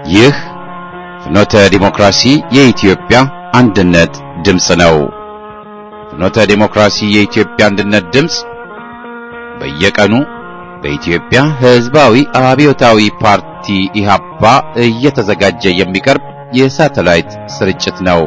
ይህ ፍኖተ ዲሞክራሲ የኢትዮጵያ አንድነት ድምፅ ነው። ፍኖተ ዲሞክራሲ የኢትዮጵያ አንድነት ድምፅ በየቀኑ በኢትዮጵያ ሕዝባዊ አብዮታዊ ፓርቲ ኢህአፓ እየተዘጋጀ የሚቀርብ የሳተላይት ስርጭት ነው።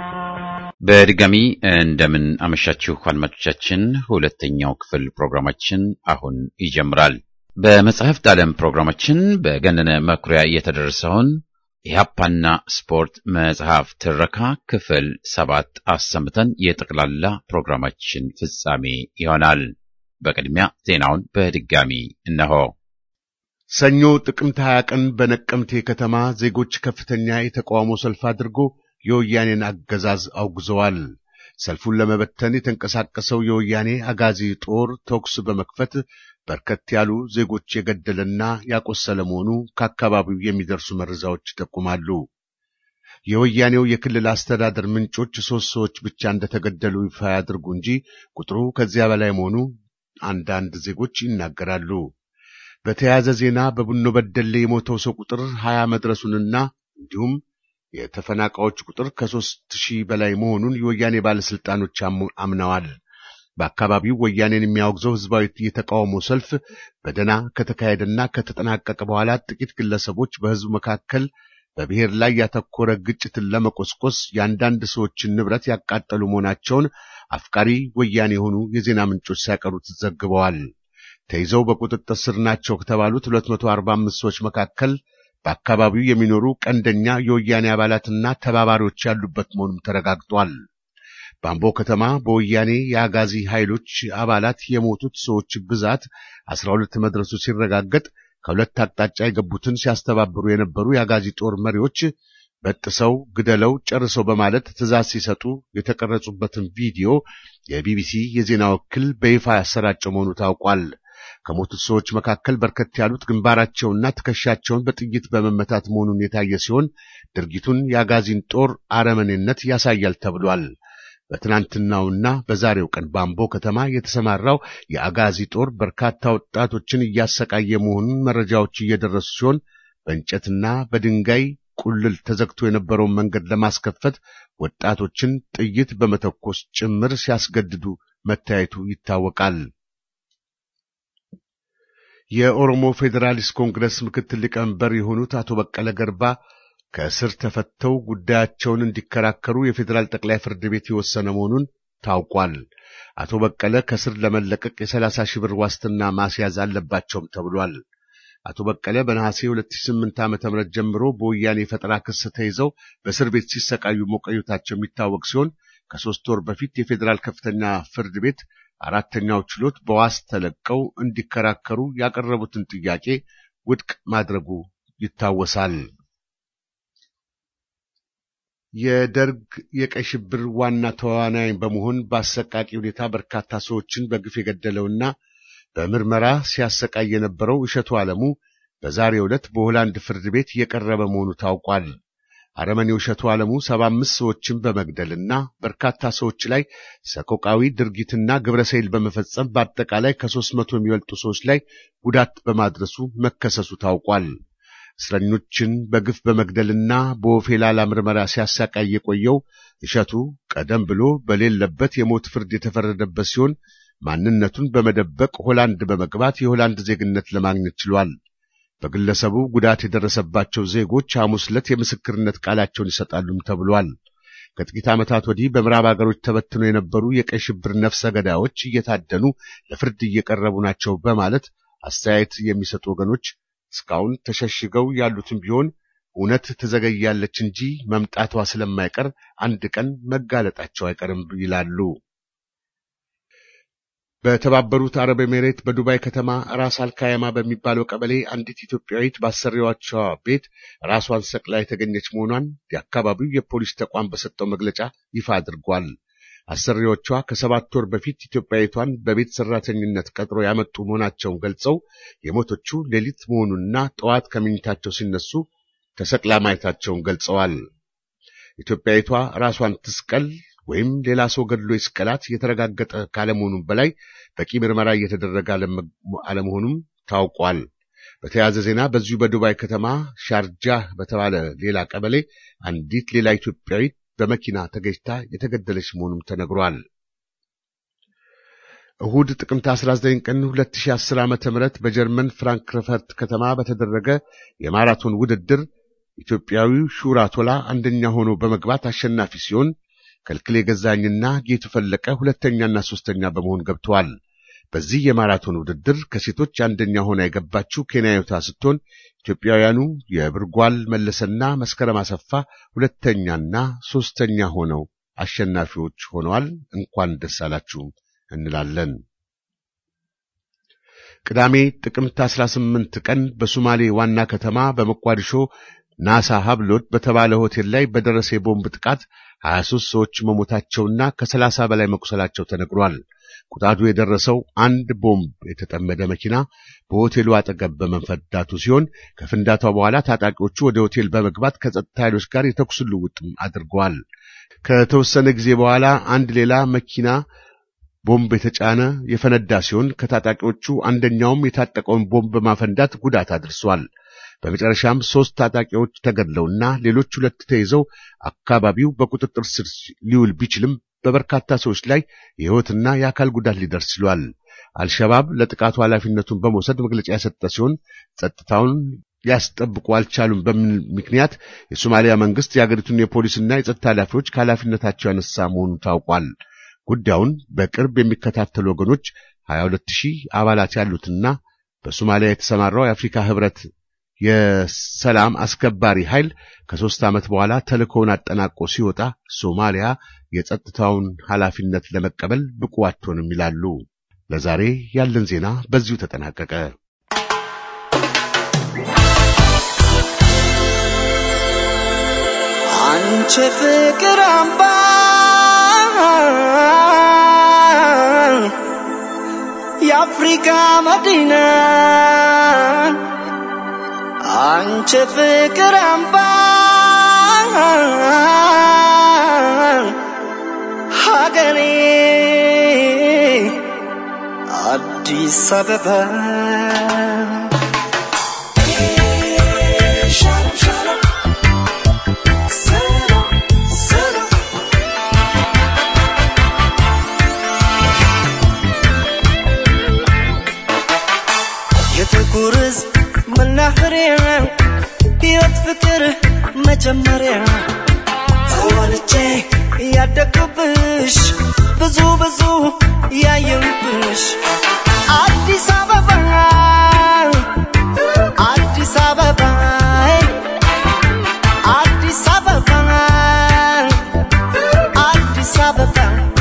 በድጋሚ እንደምን አመሻችሁ አድማጮቻችን። ሁለተኛው ክፍል ፕሮግራማችን አሁን ይጀምራል። በመጽሐፍት ዓለም ፕሮግራማችን በገነነ መኩሪያ የተደረሰውን ኢህአፓና ስፖርት መጽሐፍ ትረካ ክፍል ሰባት አሰምተን የጠቅላላ ፕሮግራማችን ፍጻሜ ይሆናል። በቅድሚያ ዜናውን በድጋሚ እነሆ። ሰኞ ጥቅምት 20 ቀን በነቀምቴ ከተማ ዜጎች ከፍተኛ የተቃውሞ ሰልፍ አድርጎ የወያኔን አገዛዝ አውግዘዋል። ሰልፉን ለመበተን የተንቀሳቀሰው የወያኔ አጋዚ ጦር ተኩስ በመክፈት በርከት ያሉ ዜጎች የገደለና ያቆሰለ መሆኑ ከአካባቢው የሚደርሱ መረጃዎች ይጠቁማሉ። የወያኔው የክልል አስተዳደር ምንጮች ሦስት ሰዎች ብቻ እንደተገደሉ ይፋ ያድርጉ እንጂ ቁጥሩ ከዚያ በላይ መሆኑ አንዳንድ ዜጎች ይናገራሉ። በተያያዘ ዜና በቡኖ በደሌ የሞተው ሰው ቁጥር ሀያ መድረሱንና እንዲሁም የተፈናቃዮች ቁጥር ከሦስት ሺህ በላይ መሆኑን የወያኔ ባለሥልጣኖች አምነዋል። በአካባቢው ወያኔን የሚያወግዘው ሕዝባዊ የተቃውሞ ሰልፍ በደና ከተካሄደና ከተጠናቀቀ በኋላ ጥቂት ግለሰቦች በሕዝቡ መካከል በብሔር ላይ ያተኮረ ግጭትን ለመቆስቆስ የአንዳንድ ሰዎችን ንብረት ያቃጠሉ መሆናቸውን አፍቃሪ ወያኔ የሆኑ የዜና ምንጮች ሲያቀሩት ዘግበዋል። ተይዘው በቁጥጥር ስር ናቸው ከተባሉት 245 ሰዎች መካከል በአካባቢው የሚኖሩ ቀንደኛ የወያኔ አባላትና ተባባሪዎች ያሉበት መሆኑም ተረጋግጧል። በአምቦ ከተማ በወያኔ የአጋዚ ኃይሎች አባላት የሞቱት ሰዎች ብዛት 12 መድረሱ ሲረጋገጥ ከሁለት አቅጣጫ የገቡትን ሲያስተባብሩ የነበሩ የአጋዚ ጦር መሪዎች በጥሰው ግደለው ጨርሰው በማለት ትዕዛዝ ሲሰጡ የተቀረጹበትን ቪዲዮ የቢቢሲ የዜና ወኪል በይፋ ያሰራጨው መሆኑ ታውቋል። ከሞቱት ሰዎች መካከል በርከት ያሉት ግንባራቸውና ትከሻቸውን በጥይት በመመታት መሆኑን የታየ ሲሆን ድርጊቱን የአጋዚን ጦር አረመኔነት ያሳያል ተብሏል። በትናንትናውና በዛሬው ቀን በአምቦ ከተማ የተሰማራው የአጋዚ ጦር በርካታ ወጣቶችን እያሰቃየ መሆኑን መረጃዎች እየደረሱ ሲሆን በእንጨትና በድንጋይ ቁልል ተዘግቶ የነበረውን መንገድ ለማስከፈት ወጣቶችን ጥይት በመተኮስ ጭምር ሲያስገድዱ መታየቱ ይታወቃል። የኦሮሞ ፌዴራሊስት ኮንግረስ ምክትል ሊቀመንበር የሆኑት አቶ በቀለ ገርባ ከእስር ተፈተው ጉዳያቸውን እንዲከራከሩ የፌዴራል ጠቅላይ ፍርድ ቤት የወሰነ መሆኑን ታውቋል። አቶ በቀለ ከእስር ለመለቀቅ የሰላሳ ሺህ ብር ዋስትና ማስያዝ አለባቸውም ተብሏል። አቶ በቀለ በነሐሴ 2008 ዓ.ም ጀምሮ በወያኔ ፈጠራ ክስ ተይዘው በእስር ቤት ሲሰቃዩ መቆየታቸው የሚታወቅ ሲሆን ከሦስት ወር በፊት የፌዴራል ከፍተኛ ፍርድ ቤት አራተኛው ችሎት በዋስ ተለቀው እንዲከራከሩ ያቀረቡትን ጥያቄ ውድቅ ማድረጉ ይታወሳል። የደርግ የቀይ ሽብር ዋና ተዋናይ በመሆን በአሰቃቂ ሁኔታ በርካታ ሰዎችን በግፍ የገደለውና በምርመራ ሲያሰቃይ የነበረው እሸቱ ዓለሙ በዛሬው ዕለት በሆላንድ ፍርድ ቤት የቀረበ መሆኑ ታውቋል። አረመኔው እሸቱ ዓለሙ ሰባ አምስት ሰዎችን በመግደልና በርካታ ሰዎች ላይ ሰቆቃዊ ድርጊትና ግብረሰይል በመፈጸም በአጠቃላይ ከሦስት መቶ የሚበልጡ ሰዎች ላይ ጉዳት በማድረሱ መከሰሱ ታውቋል። እስረኞችን በግፍ በመግደልና በወፌላላ ምርመራ ሲያሳቃይ የቆየው እሸቱ ቀደም ብሎ በሌለበት የሞት ፍርድ የተፈረደበት ሲሆን ማንነቱን በመደበቅ ሆላንድ በመግባት የሆላንድ ዜግነት ለማግኘት ችሏል። በግለሰቡ ጉዳት የደረሰባቸው ዜጎች ሐሙስ ዕለት የምስክርነት ቃላቸውን ይሰጣሉም ተብሏል። ከጥቂት ዓመታት ወዲህ በምዕራብ አገሮች ተበትነው የነበሩ የቀይ ሽብር ነፍሰ ገዳዮች እየታደኑ ለፍርድ እየቀረቡ ናቸው በማለት አስተያየት የሚሰጡ ወገኖች እስካሁን ተሸሽገው ያሉትም ቢሆን እውነት ትዘገያለች እንጂ መምጣቷ ስለማይቀር አንድ ቀን መጋለጣቸው አይቀርም ይላሉ። በተባበሩት አረብ ኤሜሬት በዱባይ ከተማ ራስ አልካያማ በሚባለው ቀበሌ አንዲት ኢትዮጵያዊት በአሰሪዎቿ ቤት ራሷን ሰቅላ የተገኘች መሆኗን የአካባቢው የፖሊስ ተቋም በሰጠው መግለጫ ይፋ አድርጓል። አሰሪዎቿ ከሰባት ወር በፊት ኢትዮጵያዊቷን በቤት ሰራተኝነት ቀጥሮ ያመጡ መሆናቸውን ገልጸው የሞቶቹ ሌሊት መሆኑንና ጠዋት ከምኝታቸው ሲነሱ ተሰቅላ ማየታቸውን ገልጸዋል። ኢትዮጵያዊቷ ራሷን ትስቀል ወይም ሌላ ሰው ገድሎ ይስቀላት የተረጋገጠ ካለመሆኑም በላይ በቂ ምርመራ እየተደረገ አለመሆኑም ታውቋል። በተያያዘ ዜና በዚሁ በዱባይ ከተማ ሻርጃህ በተባለ ሌላ ቀበሌ አንዲት ሌላ ኢትዮጵያዊት በመኪና ተገጭታ የተገደለች መሆኑም ተነግሯል። እሁድ ጥቅምት 19 ቀን 2010 ዓ.ም በጀርመን ፍራንክፈርት ከተማ በተደረገ የማራቶን ውድድር ኢትዮጵያዊው ሹራ ቶላ አንደኛ ሆኖ በመግባት አሸናፊ ሲሆን ከልክሌ ገዛኝና ጌቱ ፈለቀ ሁለተኛና ሶስተኛ በመሆን ገብተዋል። በዚህ የማራቶን ውድድር ከሴቶች አንደኛ ሆና የገባችው ኬንያዊቷ ስትሆን ኢትዮጵያውያኑ የብርጓል መለሰና መስከረም አሰፋ ሁለተኛና ሶስተኛ ሆነው አሸናፊዎች ሆነዋል። እንኳን ደስ አላችሁ እንላለን። ቅዳሜ ጥቅምት 18 ቀን በሶማሌ ዋና ከተማ በሞቃዲሾ ናሳ ሀብሎት በተባለ ሆቴል ላይ በደረሰ የቦምብ ጥቃት 23 ሰዎች መሞታቸውና ከ30 በላይ መቁሰላቸው ተነግሯል። ቁጣቱ የደረሰው አንድ ቦምብ የተጠመደ መኪና በሆቴሉ አጠገብ በመፈንዳቱ ሲሆን ከፍንዳታው በኋላ ታጣቂዎቹ ወደ ሆቴል በመግባት ከጸጥታ ኃይሎች ጋር የተኩስ ልውውጥም አድርገዋል። ከተወሰነ ጊዜ በኋላ አንድ ሌላ መኪና ቦምብ የተጫነ የፈነዳ ሲሆን ከታጣቂዎቹ አንደኛውም የታጠቀውን ቦምብ በማፈንዳት ጉዳት አድርሷል። በመጨረሻም ሶስት ታጣቂዎች ተገድለውና ሌሎች ሁለት ተይዘው አካባቢው በቁጥጥር ስር ሊውል ቢችልም በበርካታ ሰዎች ላይ የሕይወትና የአካል ጉዳት ሊደርስ ችሏል። አልሸባብ ለጥቃቱ ኃላፊነቱን በመውሰድ መግለጫ የሰጠ ሲሆን ጸጥታውን ሊያስጠብቁ አልቻሉም በሚል ምክንያት የሶማሊያ መንግስት የአገሪቱን የፖሊስና የጸጥታ ኃላፊዎች ከኃላፊነታቸው ያነሳ መሆኑ ታውቋል። ጉዳዩን በቅርብ የሚከታተሉ ወገኖች 22 ሺህ አባላት ያሉትና በሶማሊያ የተሰማራው የአፍሪካ ህብረት የሰላም አስከባሪ ኃይል ከሦስት ዓመት በኋላ ተልእኮውን አጠናቆ ሲወጣ ሶማሊያ የጸጥታውን ኃላፊነት ለመቀበል ብቁ አትሆንም ይላሉ። ለዛሬ ያለን ዜና በዚሁ ተጠናቀቀ። አንቺ ፍቅር አምባ የአፍሪካ መዲና አንቺ ፍቅር አምባ ሀገሬ አዲስ አበባ ሻሎም ሻሎም ሰላም ሰላም የጥቁር ሕዝብ መናኸሪያ ሕይወት ፍቅር መጀመሪያ ተወልጄ ያደግኩብሽ ብዙ ብዙ ያየሁብሽ አዲስ አበባ አዲስ አበባ አዲስ አበባ አዲስ አበባ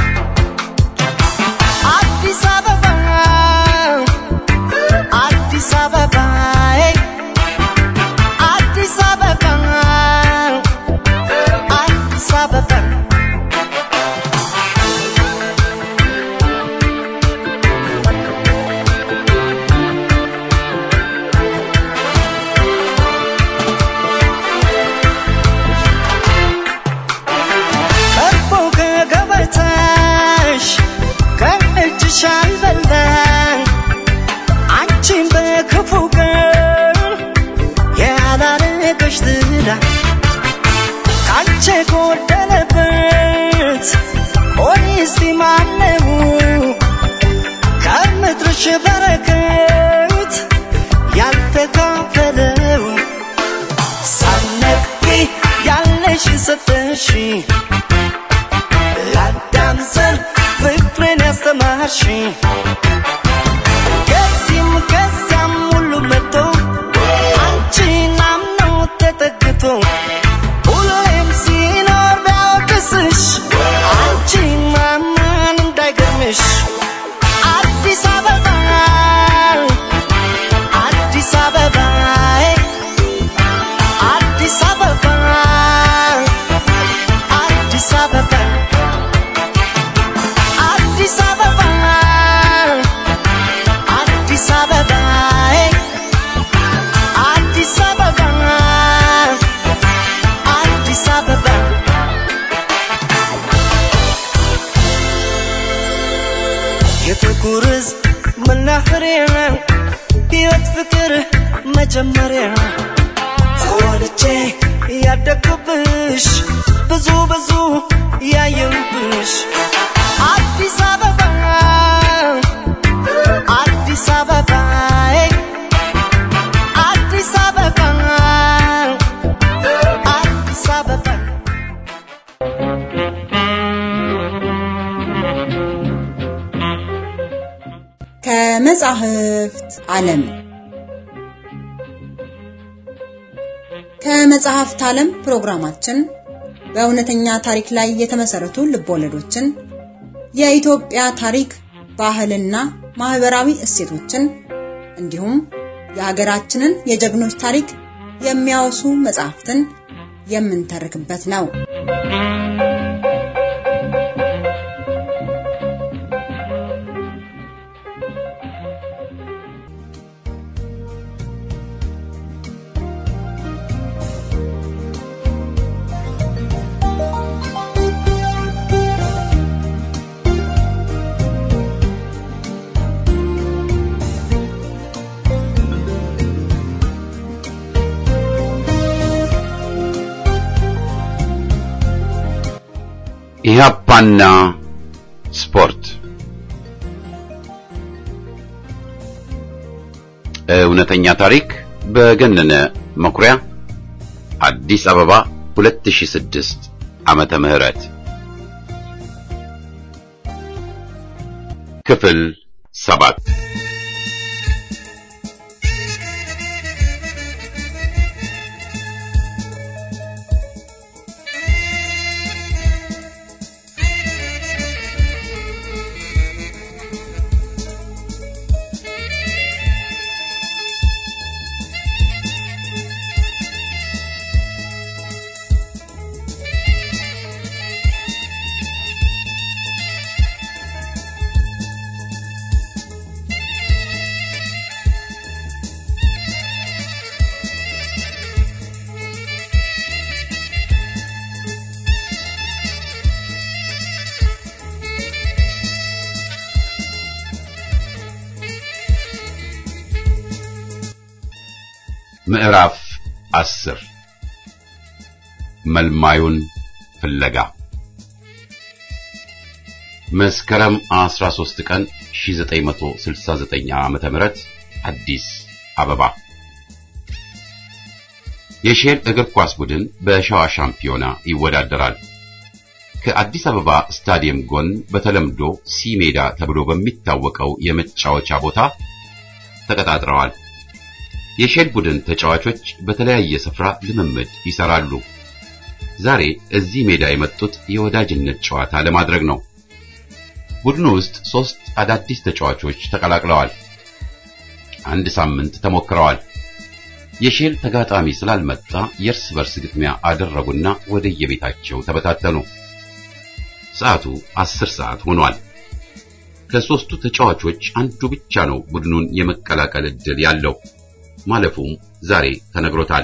አዲስ አበባ አዲስ አበባ አዲስ አበባ አዲስ አበባ ቀርቦ ከገበታሽ ከእጅሽ አልበላን አንቺን በክፉ ቀን ያላረገሽ ትዳ ካንቺ ጎደለበት ቆይ እስቲ ማነው ከምድርሽ በረከት ያልተካፈለው ሳነቂ ያለሽ ሰጠሽ ለአዳም ዘር ፍቅርን ያስተማርሽ ከዚህም ከዚያም ሁሉ መጥቶ አንቺን አምኖ ተጠግቶ ሁሌም ሲኖር ቢያወቅስሽ አንቺን ማመን እንዳይገርምሽ አዲስ አበባ አዲስ አበባ አዲስ አበባ አዲስ አበባ አዲስ አበባ አዲስ አበባ አዲስ አበባ አዲስ አበባ የጥቁር ሕዝብ መናኸሪያ ሕይወት ፍቅር መጀመሪያ ተወልጄ ያደግኩብሽ ብዙ ብዙ ያየሁብሽ አዲስ አበባ አዲስ አበባ አዲስ አበባ አዲስ አበባ ከመጻሕፍት ዓለም ከመጽሐፍት ዓለም ፕሮግራማችን በእውነተኛ ታሪክ ላይ የተመሰረቱ ልቦለዶችን፣ የኢትዮጵያ ታሪክ፣ ባህልና ማህበራዊ እሴቶችን እንዲሁም የሀገራችንን የጀግኖች ታሪክ የሚያወሱ መጽሐፍትን የምንተርክበት ነው። ኢህአፓና ስፖርት እውነተኛ ታሪክ በገነነ መኩሪያ አዲስ አበባ 2006 ዓመተ ምህረት ክፍል ሰባት ምዕራፍ አስር መልማዩን ፍለጋ መስከረም 13 ቀን 1969 ዓመተ ምህረት አዲስ አበባ የሼል እግር ኳስ ቡድን በሸዋ ሻምፒዮና ይወዳደራል። ከአዲስ አበባ ስታዲየም ጎን በተለምዶ ሲ ሜዳ ተብሎ በሚታወቀው የመጫወቻ ቦታ ተቀጣጥረዋል። የሼል ቡድን ተጫዋቾች በተለያየ ስፍራ ልምምድ ይሰራሉ። ዛሬ እዚህ ሜዳ የመጡት የወዳጅነት ጨዋታ ለማድረግ ነው። ቡድኑ ውስጥ ሶስት አዳዲስ ተጫዋቾች ተቀላቅለዋል። አንድ ሳምንት ተሞክረዋል። የሼል ተጋጣሚ ስላልመጣ የእርስ በርስ ግጥሚያ አደረጉና ወደየቤታቸው ተበታተኑ። ሰዓቱ አስር ሰዓት ሆኗል። ከሶስቱ ተጫዋቾች አንዱ ብቻ ነው ቡድኑን የመቀላቀል ዕድል ያለው። ማለፉም ዛሬ ተነግሮታል።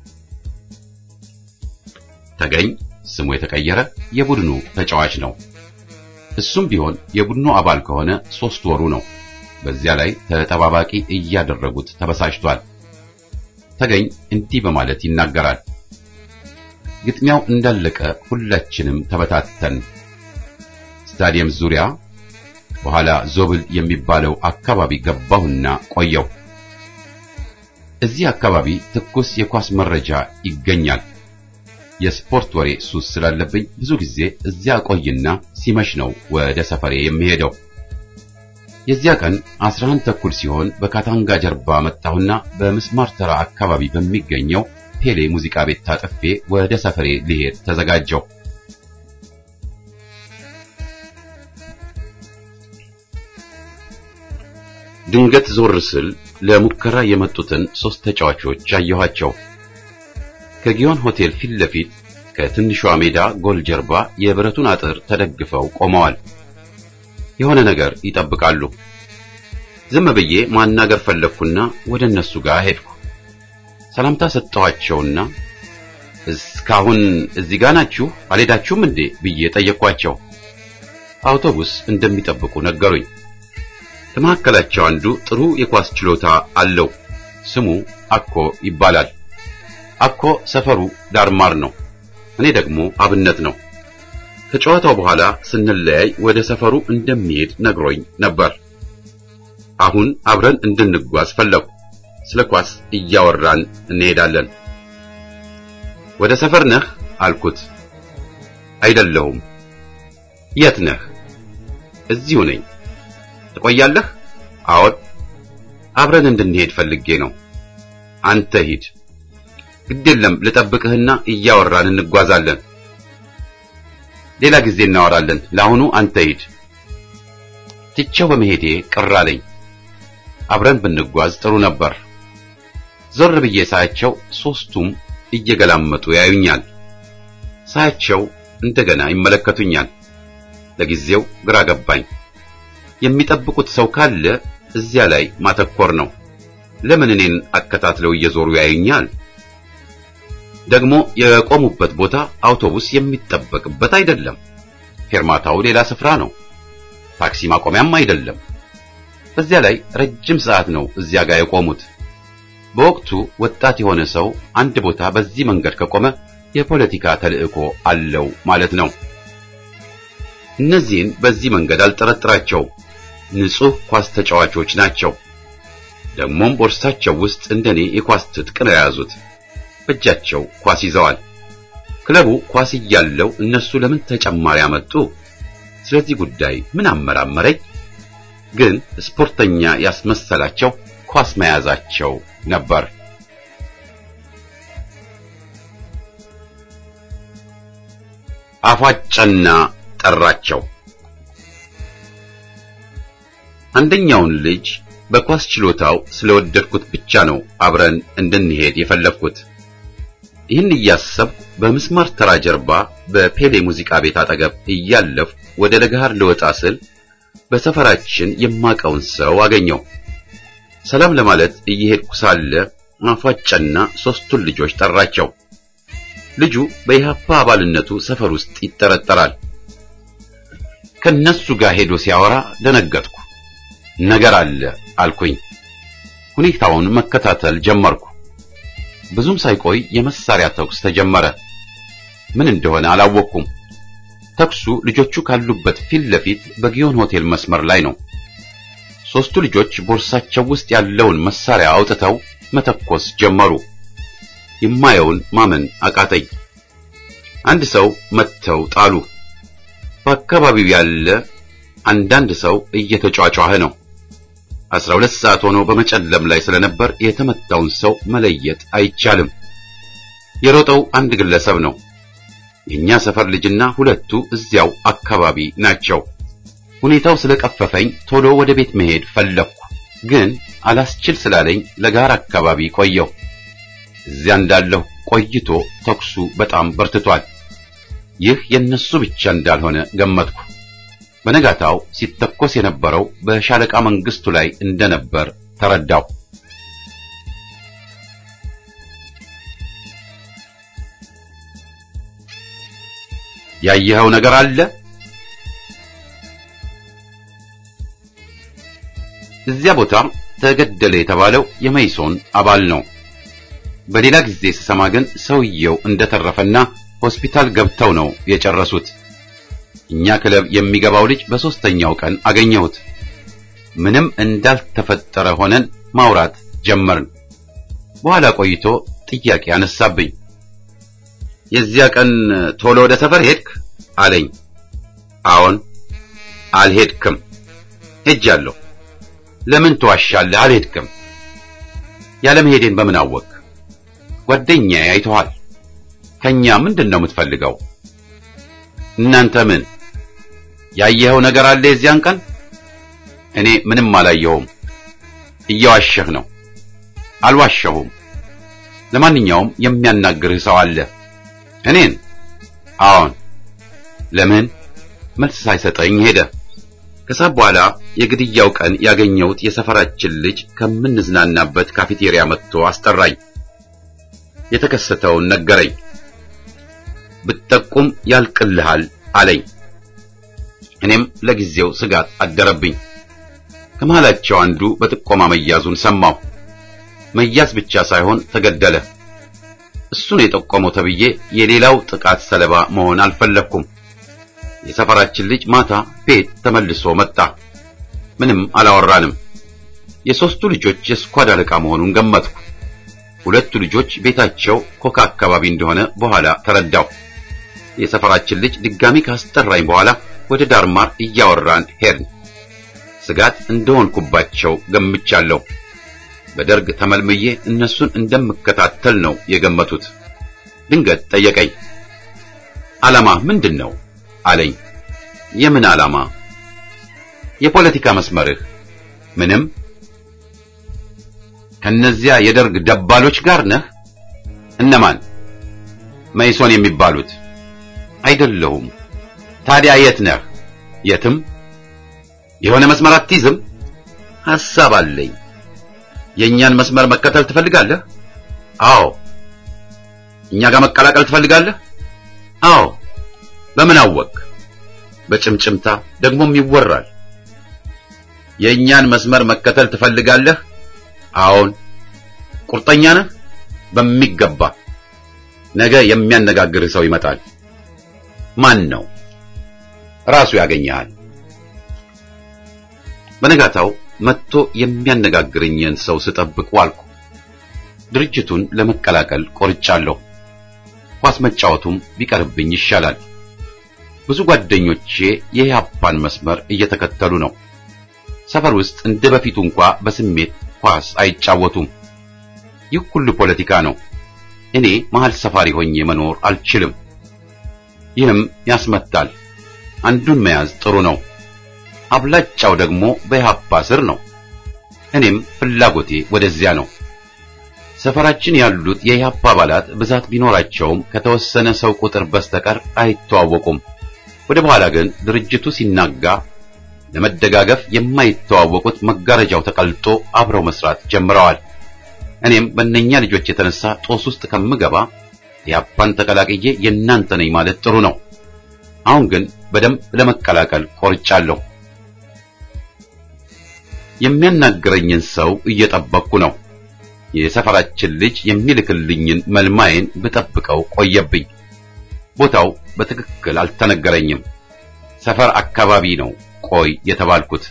ተገኝ ስሙ የተቀየረ የቡድኑ ተጫዋች ነው። እሱም ቢሆን የቡድኑ አባል ከሆነ ሶስት ወሩ ነው። በዚያ ላይ ተጠባባቂ እያደረጉት ተበሳጭቷል። ተገኝ እንዲህ በማለት ይናገራል። ግጥሚያው እንዳለቀ ሁላችንም ተበታተን ስታዲየም ዙሪያ በኋላ ዞብል የሚባለው አካባቢ ገባሁና ቆየው። እዚህ አካባቢ ትኩስ የኳስ መረጃ ይገኛል። የስፖርት ወሬ ሱስ ስላለብኝ ብዙ ጊዜ እዚያ ቆይና ሲመሽ ነው ወደ ሰፈሬ የሚሄደው። የዚያ ቀን 11 ተኩል ሲሆን በካታንጋ ጀርባ መጣሁና በምስማር ተራ አካባቢ በሚገኘው ፔሌ ሙዚቃ ቤት ታጥፌ ወደ ሰፈሬ ልሄድ ተዘጋጀው። ድንገት ዞር ስል ለሙከራ የመጡትን ሶስት ተጫዋቾች አየኋቸው። ከጊዮን ሆቴል ፊት ለፊት ከትንሿ ሜዳ ጎል ጀርባ የብረቱን አጥር ተደግፈው ቆመዋል። የሆነ ነገር ይጠብቃሉ። ዝም ብዬ ማናገር ፈለግኩና ወደ እነሱ ጋር ሄድኩ። ሰላምታ ሰጠኋቸውና እስካሁን እዚህ ጋር ናችሁ አልሄዳችሁም እንዴ ብዬ ጠየቅኳቸው። አውቶቡስ እንደሚጠብቁ ነገሩኝ። ከመካከላቸው አንዱ ጥሩ የኳስ ችሎታ አለው። ስሙ አኮ ይባላል። አኮ ሰፈሩ ዳርማር ነው። እኔ ደግሞ አብነት ነው። ከጨዋታው በኋላ ስንለያይ ወደ ሰፈሩ እንደሚሄድ ነግሮኝ ነበር። አሁን አብረን እንድንጓዝ ፈለጉ። ስለ ኳስ እያወራን እንሄዳለን። ወደ ሰፈር ነህ አልኩት። አይደለሁም። የት ነህ? እዚሁ ነኝ። ትቆያለህ? አዎን። አብረን እንድንሄድ ፈልጌ ነው። አንተ ሂድ። ግድ የለም ልጠብቅህና እያወራን እንጓዛለን። ሌላ ጊዜ እናወራለን። ለአሁኑ አንተ ሂድ። ትቼው በመሄዴ ቅር አለኝ። አብረን ብንጓዝ ጥሩ ነበር። ዞር ብዬ ሳያቸው ሦስቱም እየገላመጡ ያዩኛል። ሳያቸው እንደገና ይመለከቱኛል። ለጊዜው ግራ ገባኝ። የሚጠብቁት ሰው ካለ እዚያ ላይ ማተኮር ነው። ለምን እኔን አከታትለው እየዞሩ ያዩኛል? ደግሞ የቆሙበት ቦታ አውቶቡስ የሚጠበቅበት አይደለም። ፌርማታው ሌላ ስፍራ ነው። ታክሲ ማቆሚያም አይደለም። በዚያ ላይ ረጅም ሰዓት ነው እዚያ ጋር የቆሙት። በወቅቱ ወጣት የሆነ ሰው አንድ ቦታ በዚህ መንገድ ከቆመ የፖለቲካ ተልዕኮ አለው ማለት ነው። እነዚህን በዚህ መንገድ አልጠረጥራቸውም። ንጹህ ኳስ ተጫዋቾች ናቸው። ደግሞም ቦርሳቸው ውስጥ እንደኔ የኳስ ትጥቅ ነው የያዙት። በእጃቸው ኳስ ይዘዋል። ክለቡ ኳስ እያለው እነሱ ለምን ተጨማሪ አመጡ? ስለዚህ ጉዳይ ምን አመራመረኝ? ግን ስፖርተኛ ያስመሰላቸው ኳስ መያዛቸው ነበር። አፏጨና ጠራቸው። አንደኛውን ልጅ በኳስ ችሎታው ስለወደድኩት ብቻ ነው አብረን እንድንሄድ የፈለግኩት። ይህን እያሰብኩ በምስማር ተራ ጀርባ በፔሌ ሙዚቃ ቤት አጠገብ እያለፍኩ ወደ ለገሃር ልወጣ ስል በሰፈራችን የማቀውን ሰው አገኘው። ሰላም ለማለት እየሄድኩ ሳለ አፏጨና ሦስቱን ልጆች ጠራቸው። ልጁ በኢህአፓ አባልነቱ ሰፈር ውስጥ ይጠረጠራል። ከነሱ ጋር ሄዶ ሲያወራ ደነገጥኩ። ነገር አለ አልኩኝ። ሁኔታውን መከታተል ጀመርኩ። ብዙም ሳይቆይ የመሳሪያ ተኩስ ተጀመረ። ምን እንደሆነ አላወቅኩም። ተኩሱ ልጆቹ ካሉበት ፊት ለፊት በጊዮን ሆቴል መስመር ላይ ነው። ሦስቱ ልጆች ቦርሳቸው ውስጥ ያለውን መሳሪያ አውጥተው መተኮስ ጀመሩ። የማየውን ማመን አቃተኝ። አንድ ሰው መጥተው ጣሉ። በአካባቢው ያለ አንዳንድ ሰው እየተጫጫኸ ነው። አስራ ሁለት ሰዓት ሆኖ በመጨለም ላይ ስለነበር የተመታውን ሰው መለየት አይቻልም። የሮጠው አንድ ግለሰብ ነው። የኛ ሰፈር ልጅና ሁለቱ እዚያው አካባቢ ናቸው። ሁኔታው ስለቀፈፈኝ ቶሎ ወደ ቤት መሄድ ፈለግኩ፣ ግን አላስችል ስላለኝ ለጋር አካባቢ ቆየሁ። እዚያ እንዳለሁ ቆይቶ ተኩሱ በጣም በርትቷል። ይህ የነሱ ብቻ እንዳልሆነ ገመትኩ። በነጋታው ሲተኮስ የነበረው በሻለቃ መንግስቱ ላይ እንደነበር ተረዳው። ያየኸው ነገር አለ? እዚያ ቦታ ተገደለ የተባለው የመይሶን አባል ነው። በሌላ ጊዜ ስሰማ ግን ሰውየው እንደተረፈና ሆስፒታል ገብተው ነው የጨረሱት። እኛ ክለብ የሚገባው ልጅ በሶስተኛው ቀን አገኘሁት። ምንም እንዳልተፈጠረ ሆነን ማውራት ጀመርን። በኋላ ቆይቶ ጥያቄ አነሳብኝ። የዚያ ቀን ቶሎ ወደ ሰፈር ሄድክ አለኝ። አዎን። አልሄድክም። ሄጃለሁ። ለምን ትዋሻለህ? አልሄድክም። ያለመሄዴን በምን አወቅ? ጓደኛዬ አይተዋል። ከኛ ምንድን ነው የምትፈልገው? እናንተ ምን ያየኸው ነገር አለ? የዚያን ቀን እኔ ምንም አላየሁም። እየዋሸህ ነው። አልዋሸሁም። ለማንኛውም የሚያናግርህ ሰው አለ። እኔን? አዎን። ለምን? መልስ ሳይሰጠኝ ሄደ። ከሰዓት በኋላ የግድያው ቀን ያገኘሁት የሰፈራችን ልጅ ከምንዝናናበት ካፌቴሪያ መጥቶ አስጠራኝ። የተከሰተውን ነገረኝ። ብትጠቁም ያልቅልሃል አለኝ። እኔም ለጊዜው ስጋት አደረብኝ። ከመሃላቸው አንዱ በጥቆማ መያዙን ሰማሁ። መያዝ ብቻ ሳይሆን ተገደለ። እሱን የጠቆመው ተብዬ የሌላው ጥቃት ሰለባ መሆን አልፈለግኩም። የሰፈራችን ልጅ ማታ ቤት ተመልሶ መጣ። ምንም አላወራንም። የሦስቱ ልጆች የስኳድ አለቃ መሆኑን ገመትኩ። ሁለቱ ልጆች ቤታቸው ኮካ አካባቢ እንደሆነ በኋላ ተረዳው። የሰፈራችን ልጅ ድጋሚ ካስጠራኝ በኋላ ወደ ዳርማር እያወራን ሄድን። ስጋት እንደሆንኩባቸው ገምቻለሁ። በደርግ ተመልምዬ እነሱን እንደምከታተል ነው የገመቱት። ድንገት ጠየቀኝ። ዓላማ ምንድን ነው አለኝ። የምን ዓላማ? የፖለቲካ መስመርህ? ምንም። ከነዚያ የደርግ ደባሎች ጋር ነህ? እነማን? መይሶን የሚባሉት? አይደለሁም። ታዲያ የት ነህ? የትም። የሆነ መስመር አትይዝም? ሐሳብ አለኝ። የእኛን መስመር መከተል ትፈልጋለህ? አዎ። እኛ ጋር መቀላቀል ትፈልጋለህ? አዎ። በምን አወቅ? በጭምጭምታ ደግሞም ይወራል። የእኛን መስመር መከተል ትፈልጋለህ? አዎን። ቁርጠኛ ነህ? በሚገባ። ነገ የሚያነጋግርህ ሰው ይመጣል። ማን ነው? ራሱ ያገኘሃል። በነጋታው መጥቶ የሚያነጋግረኝን ሰው ስጠብቅ ዋልኩ። ድርጅቱን ለመቀላቀል ቆርጫለሁ። ኳስ መጫወቱም ቢቀርብኝ ይሻላል። ብዙ ጓደኞቼ የኢህአፓን መስመር እየተከተሉ ነው። ሰፈር ውስጥ እንደ በፊቱ እንኳ በስሜት ኳስ አይጫወቱም። ይህ ሁሉ ፖለቲካ ነው። እኔ መሃል ሰፋሪ ሆኜ መኖር አልችልም። ይህም ያስመታል። አንዱን መያዝ ጥሩ ነው። አብላጫው ደግሞ በኢህአፓ ስር ነው። እኔም ፍላጎቴ ወደዚያ ነው። ሰፈራችን ያሉት የኢህአፓ አባላት ብዛት ቢኖራቸውም ከተወሰነ ሰው ቁጥር በስተቀር አይተዋወቁም። ወደ በኋላ ግን ድርጅቱ ሲናጋ ለመደጋገፍ የማይተዋወቁት መጋረጃው ተቀልጦ አብረው መስራት ጀምረዋል። እኔም በእነኛ ልጆች የተነሳ ጦስ ውስጥ ከምገባ ኢህአፓን ተቀላቅዬ የእናንተ ነኝ ማለት ጥሩ ነው። አሁን ግን በደንብ ለመቀላቀል ቆርጫለሁ። የሚያናግረኝን ሰው እየጠበቅኩ ነው። የሰፈራችን ልጅ የሚልክልኝን መልማዬን ብጠብቀው ቆየብኝ። ቦታው በትክክል አልተነገረኝም። ሰፈር አካባቢ ነው ቆይ የተባልኩት።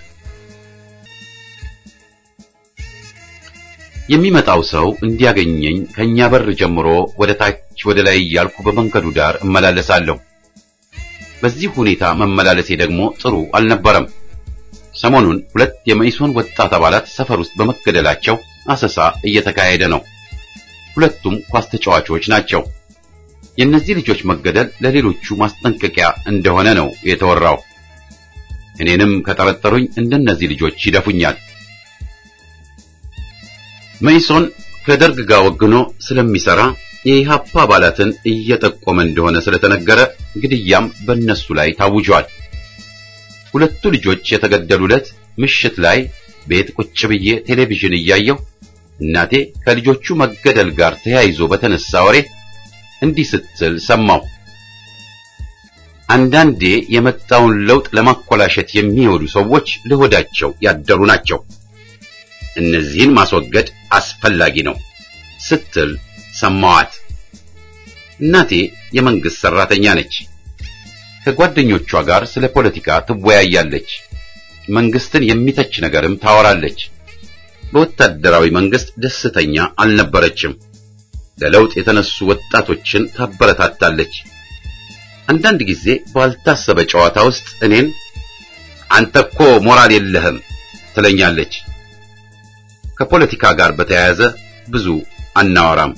የሚመጣው ሰው እንዲያገኘኝ ከኛ በር ጀምሮ ወደ ታች ወደ ላይ እያልኩ በመንገዱ ዳር እመላለሳለሁ። በዚህ ሁኔታ መመላለሴ ደግሞ ጥሩ አልነበረም። ሰሞኑን ሁለት የመኢሶን ወጣት አባላት ሰፈር ውስጥ በመገደላቸው አሰሳ እየተካሄደ ነው። ሁለቱም ኳስ ተጫዋቾች ናቸው። የእነዚህ ልጆች መገደል ለሌሎቹ ማስጠንቀቂያ እንደሆነ ነው የተወራው። እኔንም ከጠረጠሩኝ እንደነዚህ ልጆች ይደፉኛል። መኢሶን ከደርግ ጋር ወግኖ ስለሚሰራ የኢህአፓ አባላትን እየጠቆመ እንደሆነ ስለተነገረ ግድያም በእነሱ ላይ ታውጇል። ሁለቱ ልጆች የተገደሉለት ምሽት ላይ ቤት ቁጭ ብዬ ቴሌቪዥን እያየሁ እናቴ ከልጆቹ መገደል ጋር ተያይዞ በተነሳ ወሬ እንዲህ ስትል ሰማሁ። አንዳንዴ የመጣውን ለውጥ ለማኮላሸት የሚወዱ ሰዎች ለሆዳቸው ያደሩ ናቸው። እነዚህን ማስወገድ አስፈላጊ ነው ስትል ሰማዋት። እናቴ የመንግስት ሰራተኛ ነች። ከጓደኞቿ ጋር ስለ ፖለቲካ ትወያያለች። መንግስትን የሚተች ነገርም ታወራለች። በወታደራዊ መንግስት ደስተኛ አልነበረችም። ለለውጥ የተነሱ ወጣቶችን ታበረታታለች። አንዳንድ ጊዜ ባልታሰበ ጨዋታ ውስጥ እኔን አንተ እኮ ሞራል የለህም ትለኛለች። ከፖለቲካ ጋር በተያያዘ ብዙ አናወራም።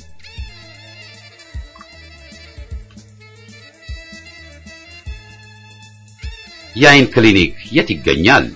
የአይን ክሊኒክ የት ይገኛል?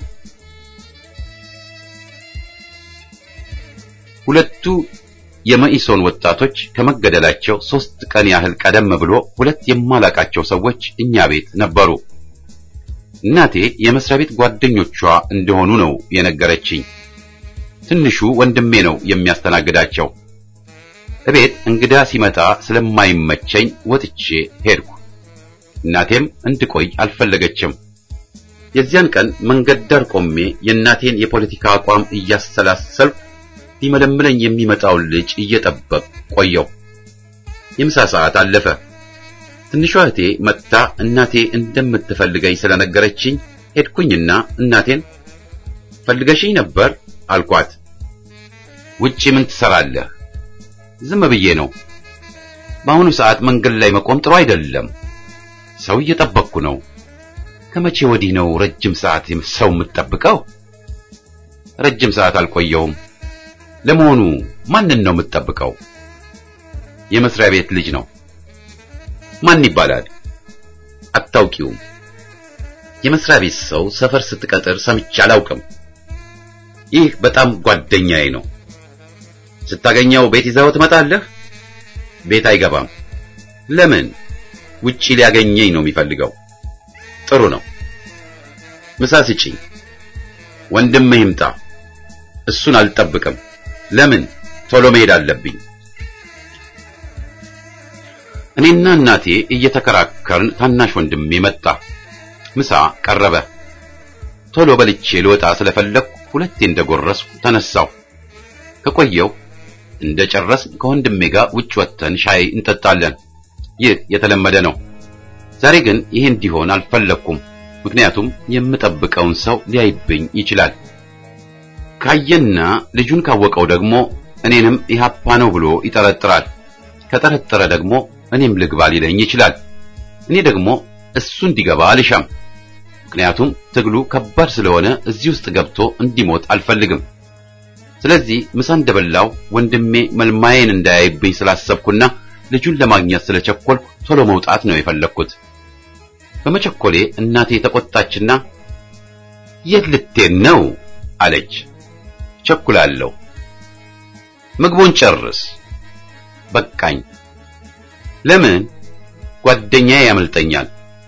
ሁለቱ የመኢሶን ወጣቶች ከመገደላቸው ሶስት ቀን ያህል ቀደም ብሎ ሁለት የማላቃቸው ሰዎች እኛ ቤት ነበሩ። እናቴ የመስሪያ ቤት ጓደኞቿ እንደሆኑ ነው የነገረችኝ። ትንሹ ወንድሜ ነው የሚያስተናግዳቸው። እቤት እንግዳ ሲመጣ ስለማይመቸኝ ወጥቼ ሄድኩ። እናቴም እንድቆይ አልፈለገችም። የዚያን ቀን መንገድ ዳር ቆሜ የእናቴን የፖለቲካ አቋም እያሰላሰልኩ ሊመለምለኝ የሚመጣውን ልጅ እየጠበቅ ቆየው። የምሳ ሰዓት አለፈ። ትንሿ እህቴ መጥታ እናቴ እንደምትፈልገኝ ስለነገረችኝ ሄድኩኝና እናቴን ፈልገሽኝ ነበር አልኳት። ውጪ ምን ትሰራለህ? ዝም ብዬ ነው። በአሁኑ ሰዓት መንገድ ላይ መቆም ጥሩ አይደለም። ሰው እየጠበቅኩ ነው። ከመቼ ወዲህ ነው ረጅም ሰዓት ሰው የምትጠብቀው? ረጅም ሰዓት አልቆየውም። ለመሆኑ ማንን ነው የምትጠብቀው? የመስሪያ ቤት ልጅ ነው። ማን ይባላል? አታውቂውም? የመስሪያ ቤት ሰው ሰፈር ስትቀጥር ሰምቼ አላውቅም። ይህ በጣም ጓደኛዬ ነው። ስታገኘው ቤት ይዘው ትመጣለህ? ቤት አይገባም። ለምን? ውጪ ሊያገኘኝ ነው የሚፈልገው። ጥሩ ነው። ምሳ ስጪኝ። ወንድምህ ይምጣ። እሱን አልጠብቅም። ለምን? ቶሎ መሄድ አለብኝ። እኔና እናቴ እየተከራከርን ታናሽ ወንድሜ መጣ። ምሳ ቀረበ። ቶሎ በልቼ ልወጣ ስለፈለግኩ ሁለቴ እንደጎረስኩ ተነሳሁ። ከቆየው እንደጨረስን ከወንድሜ ጋር ውጭ ወጥተን ሻይ እንጠጣለን። ይህ የተለመደ ነው። ዛሬ ግን ይህ እንዲሆን አልፈለግኩም። ምክንያቱም የምጠብቀውን ሰው ሊያይብኝ ይችላል። ካየና ልጁን ካወቀው ደግሞ እኔንም ኢህአፓ ነው ብሎ ይጠረጥራል። ከጠረጠረ ደግሞ እኔም ልግባ ሊለኝ ይችላል። እኔ ደግሞ እሱ እንዲገባ አልሻም። ምክንያቱም ትግሉ ከባድ ስለሆነ እዚህ ውስጥ ገብቶ እንዲሞት አልፈልግም። ስለዚህ ምሳ እንደበላው ወንድሜ መልማዬን እንዳያይብኝ ስላሰብኩና ልጁን ለማግኘት ስለቸኮልኩ ቶሎ መውጣት ነው የፈለግኩት። በመቸኮሌ እናቴ ተቆጣችና የት ልትሄድ ነው አለች። ቸኩላለሁ። ምግቡን ጨርስ። በቃኝ። ለምን? ጓደኛዬ ያመልጠኛል።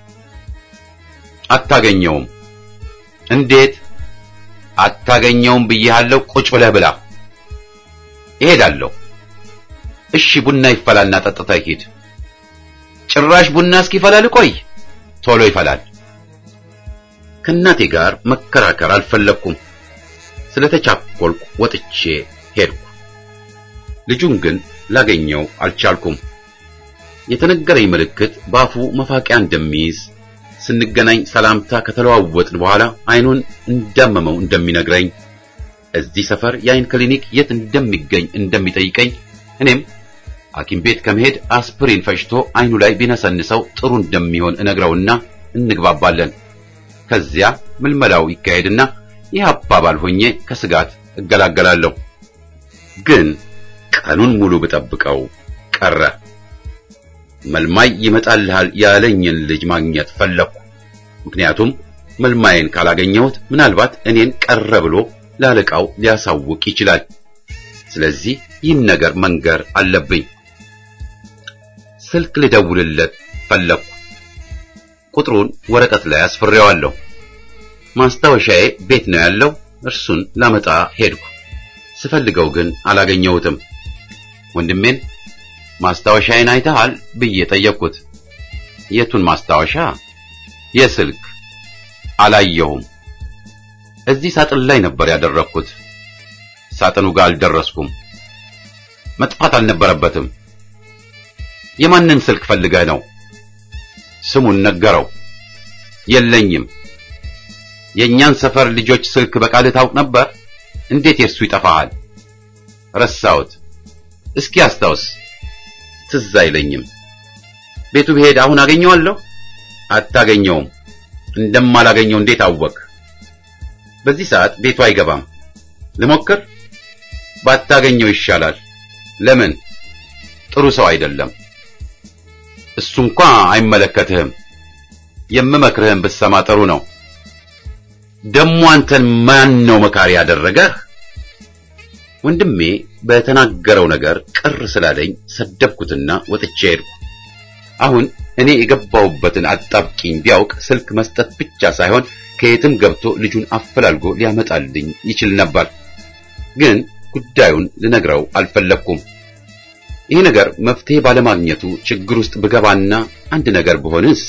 አታገኘውም። እንዴት? አታገኘውም ብዬሃለሁ። ቁጭ ብለህ ብላ። እሄዳለሁ። እሺ ቡና ይፈላልና ጠጥተህ ሂድ። ጭራሽ ቡና እስኪፈላ ልቆይ? ቶሎ ይፈላል። ከእናቴ ጋር መከራከር አልፈለግኩም። ስለተቻኮልኩ ወጥቼ ሄድኩ። ልጁን ግን ላገኘው አልቻልኩም። የተነገረኝ ምልክት በአፉ መፋቂያ እንደሚይዝ ስንገናኝ ሰላምታ ከተለዋወጥን በኋላ አይኑን እንዳመመው እንደሚነግረኝ እዚህ ሰፈር የአይን ክሊኒክ የት እንደሚገኝ እንደሚጠይቀኝ እኔም ሐኪም ቤት ከመሄድ አስፕሪን ፈጭቶ አይኑ ላይ ቢነሰንሰው ጥሩ እንደሚሆን እነግረውና እንግባባለን። ከዚያ ምልመላው ይካሄድና ይህ አባባል ሆኜ ከስጋት እገላገላለሁ። ግን ቀኑን ሙሉ ብጠብቀው ቀረ። መልማይ ይመጣልሃል ያለኝን ልጅ ማግኘት ፈለግኩ። ምክንያቱም መልማይን ካላገኘሁት ምናልባት እኔን ቀረ ብሎ ላለቃው ሊያሳውቅ ይችላል። ስለዚህ ይህን ነገር መንገር አለብኝ። ስልክ ልደውልለት ፈለግኩ። ቁጥሩን ወረቀት ላይ አስፍሬዋለሁ። ማስታወሻዬ ቤት ነው ያለው። እርሱን ላመጣ ሄድኩ። ስፈልገው ግን አላገኘሁትም። ወንድሜን ማስታወሻዬን አይተሃል ብዬ ጠየቅኩት። የቱን ማስታወሻ? የስልክ አላየሁም። እዚህ ሳጥን ላይ ነበር ያደረግኩት። ሳጥኑ ጋር አልደረስኩም። መጥፋት አልነበረበትም። የማንን ስልክ ፈልገህ ነው? ስሙን ነገረው። የለኝም። የእኛን ሰፈር ልጆች ስልክ በቃልህ ታውቅ ነበር? እንዴት የእሱ ይጠፋሃል? ረሳሁት። እስኪ አስታውስ። ትዝ አይለኝም። ቤቱ ብሄድ አሁን አገኘዋለሁ? አታገኘውም። እንደማላገኘው እንዴት አወቅ? በዚህ ሰዓት ቤቱ አይገባም። ልሞክር? ባታገኘው ይሻላል። ለምን? ጥሩ ሰው አይደለም። እሱ እንኳ አይመለከትህም። የምመክርህን ብትሰማ ጥሩ ነው። ደሞ አንተን ማን ነው መካሪ ያደረገህ? ወንድሜ በተናገረው ነገር ቅር ስላለኝ ሰደብኩትና ወጥቼ ሄድኩ። አሁን እኔ የገባሁበትን አጣብቂኝ ቢያውቅ ስልክ መስጠት ብቻ ሳይሆን ከየትም ገብቶ ልጁን አፈላልጎ ሊያመጣልኝ ይችል ነበር። ግን ጉዳዩን ልነግረው አልፈለግኩም። ይህ ነገር መፍትሄ ባለማግኘቱ ችግር ውስጥ ብገባና አንድ ነገር ብሆንስ?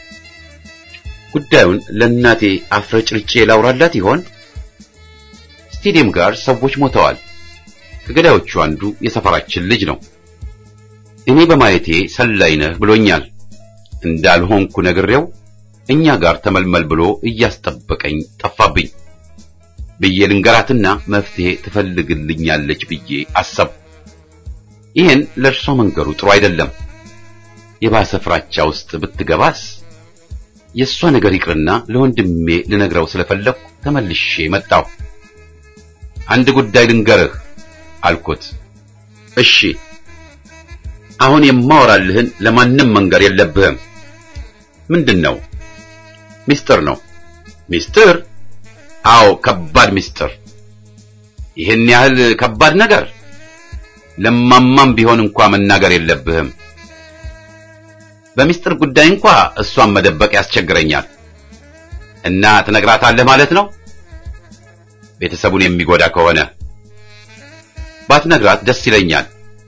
ጉዳዩን ለእናቴ አፍረጭርጬ ላውራላት ይሆን? ስቴዲየም ጋር ሰዎች ሞተዋል። ከገዳዮቹ አንዱ የሰፈራችን ልጅ ነው። እኔ በማየቴ ሰላይ ነህ ብሎኛል። እንዳልሆንኩ ነግሬው እኛ ጋር ተመልመል ብሎ እያስጠበቀኝ ጠፋብኝ ብዬ ልንገራትና መፍትሄ ትፈልግልኛለች ብዬ አሰብ። ይህን ለእርሷ መንገሩ ጥሩ አይደለም። የባሰ ፍራቻ ውስጥ ብትገባስ? የእሷ ነገር ይቅርና ለወንድሜ ልነግረው ስለፈለግኩ ተመልሼ መጣሁ። አንድ ጉዳይ ልንገርህ አልኩት። እሺ፣ አሁን የማወራልህን ለማንም መንገር የለብህም። ምንድን ነው? ሚስጥር ነው። ሚስጥር? አዎ፣ ከባድ ሚስጥር። ይህን ያህል ከባድ ነገር ለማማም ቢሆን እንኳ መናገር የለብህም። በሚስጥር ጉዳይ እንኳ እሷን መደበቅ ያስቸግረኛል። እና ትነግራታለህ ማለት ነው? ቤተሰቡን የሚጎዳ ከሆነ ባትነግራት ደስ ይለኛል።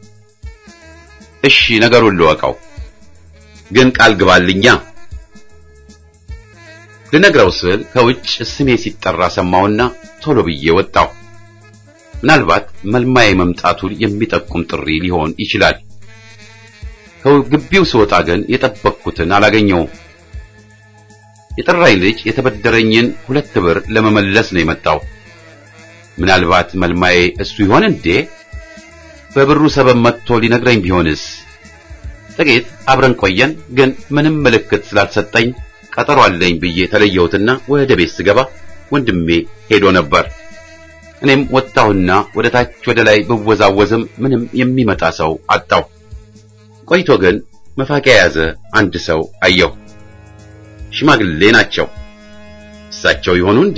እሺ ነገሩን ልወቀው፣ ግን ቃል ግባልኛ። ልነግረው ስል ከውጭ ስሜ ሲጠራ ሰማሁና ቶሎ ብዬ ወጣሁ። ምናልባት መልማዬ መምጣቱን የሚጠቁም ጥሪ ሊሆን ይችላል። ከግቢው ስወጣ ግን የጠበቅኩትን አላገኘውም። የጠራኝ ልጅ የተበደረኝን ሁለት ብር ለመመለስ ነው የመጣው። ምናልባት መልማዬ እሱ ይሆን እንዴ? በብሩ ሰበብ መጥቶ ሊነግረኝ ቢሆንስ? ጥቂት አብረን ቆየን፣ ግን ምንም ምልክት ስላልሰጠኝ ቀጠሮ አለኝ ብዬ ተለየሁትና ወደ ቤት ስገባ ወንድሜ ሄዶ ነበር። እኔም ወጣሁና ወደ ታች ወደ ላይ ብወዛወዝም ምንም የሚመጣ ሰው አጣሁ። ቆይቶ ግን መፋቂያ የያዘ አንድ ሰው አየሁ። ሽማግሌ ናቸው። እሳቸው ይሆኑ እንዴ?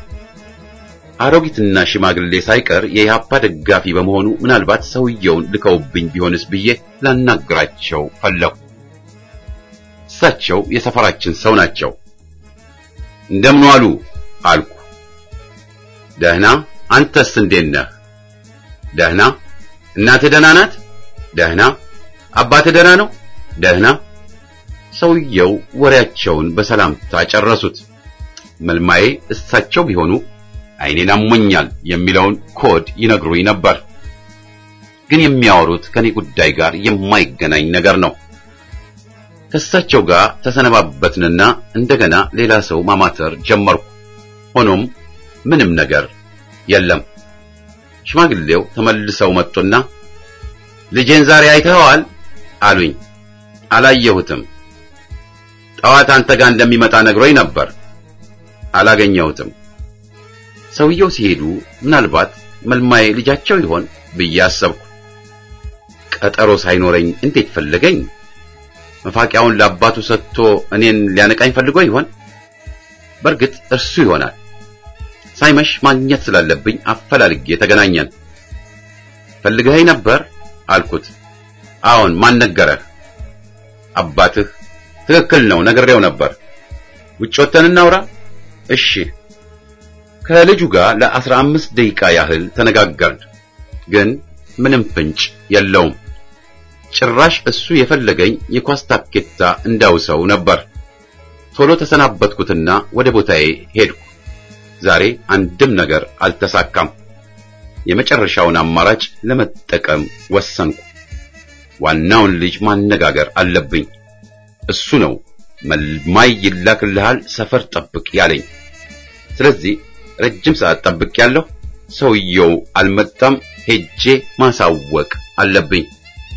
አሮጊትና ሽማግሌ ሳይቀር የኢህአፓ ደጋፊ በመሆኑ ምናልባት ሰውየውን ልከውብኝ ቢሆንስ ብዬ ላናግራቸው ፈለኩ። እሳቸው የሰፈራችን ሰው ናቸው። እንደምን ዋሉ አልኩ። ደህና፣ አንተስ እንዴት ነህ? ደህና። እናትህ ደህና ናት? ደህና። አባትህ ደህና ነው? ደህና። ሰውየው ወሬያቸውን በሰላምታ ጨረሱት። መልማዬ እሳቸው ቢሆኑ ዓይኔን አሞኛል የሚለውን ኮድ ይነግሩኝ ነበር። ግን የሚያወሩት ከኔ ጉዳይ ጋር የማይገናኝ ነገር ነው። ከእሳቸው ጋር ተሰነባበትንና እንደገና ሌላ ሰው ማማተር ጀመርኩ። ሆኖም ምንም ነገር የለም። ሽማግሌው ተመልሰው መጡና ልጄን ዛሬ አይተኸዋል አሉኝ። አላየሁትም። ጠዋት አንተ ጋር እንደሚመጣ ነግሮኝ ነበር። አላገኘሁትም። ሰውየው ሲሄዱ ምናልባት መልማዬ ልጃቸው ይሆን ብዬ አሰብኩ። ቀጠሮ ሳይኖረኝ እንዴት ፈለገኝ? መፋቂያውን ለአባቱ ሰጥቶ እኔን ሊያነቃኝ ፈልጎ ይሆን? በእርግጥ እርሱ ይሆናል። ሳይመሽ ማግኘት ስላለብኝ አፈላልጌ ተገናኘን። ፈልገኸኝ ነበር አልኩት። አዎን፣ ማን ነገረህ? አባትህ። ትክክል ነው፣ ነግሬው ነበር። ውጭ ወጥተን እናውራ? እሺ። ከልጁ ጋር ለአስራ አምስት ደቂቃ ያህል ተነጋገርን፣ ግን ምንም ፍንጭ የለውም። ጭራሽ እሱ የፈለገኝ የኳስ ታኬታ እንዳውሰው ነበር። ቶሎ ተሰናበትኩትና ወደ ቦታዬ ሄድኩ። ዛሬ አንድም ነገር አልተሳካም። የመጨረሻውን አማራጭ ለመጠቀም ወሰንኩ። ዋናውን ልጅ ማነጋገር አለብኝ። እሱ ነው መልማይ ይላክልሃል፣ ሰፈር ጠብቅ ያለኝ። ስለዚህ ረጅም ሰዓት ጠብቅ ያለሁ። ሰውየው አልመጣም። ሄጄ ማሳወቅ አለብኝ።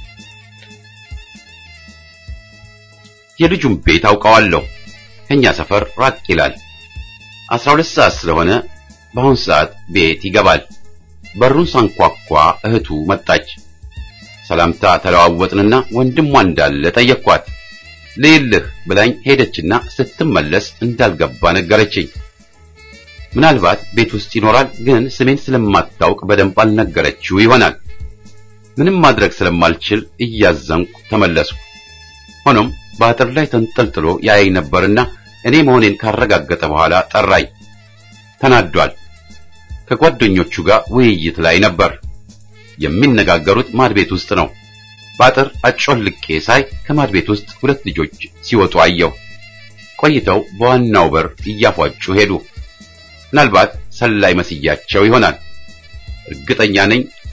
የልጁን ቤት አውቀዋለሁ። ከኛ ሰፈር ራቅ ይላል። አስራ ሁለት ሰዓት ስለሆነ በአሁን ሰዓት ቤት ይገባል። በሩን ሳንኳኳ እህቱ መጣች። ሰላምታ ተለዋወጥንና ወንድሟ እንዳለ ጠየቅኳት። ልይልህ ብላኝ ሄደችና ስትመለስ እንዳልገባ ነገረችኝ። ምናልባት ቤት ውስጥ ይኖራል፣ ግን ስሜን ስለማታውቅ በደንብ አልነገረችው ይሆናል። ምንም ማድረግ ስለማልችል እያዘንኩ ተመለስኩ። ሆኖም በአጥር ላይ ተንጠልጥሎ ያየኝ ነበርና እኔ መሆኔን ካረጋገጠ በኋላ ጠራኝ። ተናዷል። ከጓደኞቹ ጋር ውይይት ላይ ነበር። የሚነጋገሩት ማድ ቤት ውስጥ ነው። በአጥር አጮልቄ ሳይ ከማድ ቤት ውስጥ ሁለት ልጆች ሲወጡ አየሁ። ቆይተው በዋናው በር እያፏጩ ሄዱ። ምናልባት ሰላይ መስያቸው ይሆናል። እርግጠኛ ነኝ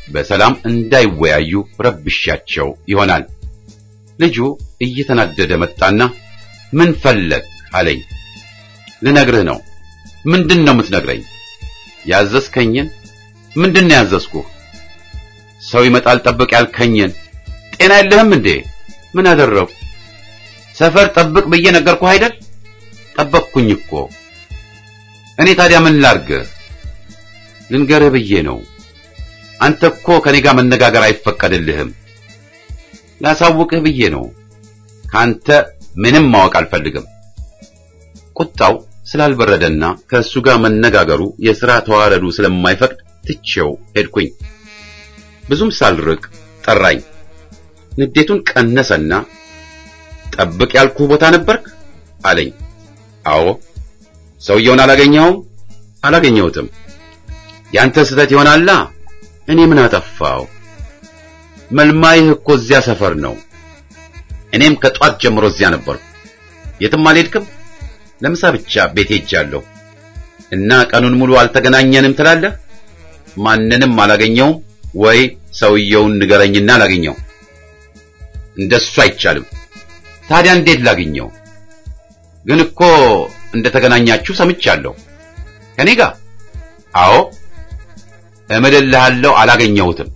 በሰላም እንዳይወያዩ ረብሻቸው ይሆናል። ልጁ እየተናደደ መጣና ምን ፈለግ አለኝ። ልነግርህ ነው። ምንድን ነው የምትነግረኝ? ያዘዝከኝን። ምንድን ነው ያዘዝኩህ? ሰው ይመጣል ጠብቅ ያልከኝን። ጤና የለህም እንዴ? ምን አደረኩ? ሰፈር ጠብቅ ብዬ ነገርኩህ አይደል? ጠበቅኩኝ እኮ። እኔ ታዲያ ምን ላርግህ? ልንገርህ ብዬ ነው። አንተ እኮ ከኔ ጋር መነጋገር አይፈቀድልህም። ላሳውቅህ ብዬ ነው። ካንተ ምንም ማወቅ አልፈልግም። ቁጣው ስላልበረደና ከእሱ ጋር መነጋገሩ የሥራ ተዋረዱ ስለማይፈቅድ ትቼው ሄድኩኝ። ብዙም ሳልርቅ ጠራኝ። ንዴቱን ቀነሰና ጠብቅ ያልኩህ ቦታ ነበርክ አለኝ። አዎ። ሰውየውን አላገኘኸውም? አላገኘሁትም። ያንተ ስህተት ይሆናላ። እኔ ምን አጠፋው? መልማይህ እኮ እዚያ ሰፈር ነው። እኔም ከጧት ጀምሮ እዚያ ነበርኩ። የትም አልሄድክም። ለምሳ ብቻ ቤት ሄጃለሁ እና ቀኑን ሙሉ አልተገናኘንም ትላለህ? ማንንም አላገኘውም ወይ ሰውየውን ንገረኝና ላገኘው። እንደሱ አይቻልም። ታዲያ እንዴት ላግኘው? ግን እኮ እንደተገናኛችሁ ሰምቻለሁ። ከኔ ጋር? አዎ። እምልልሃለሁ አላገኘሁትም።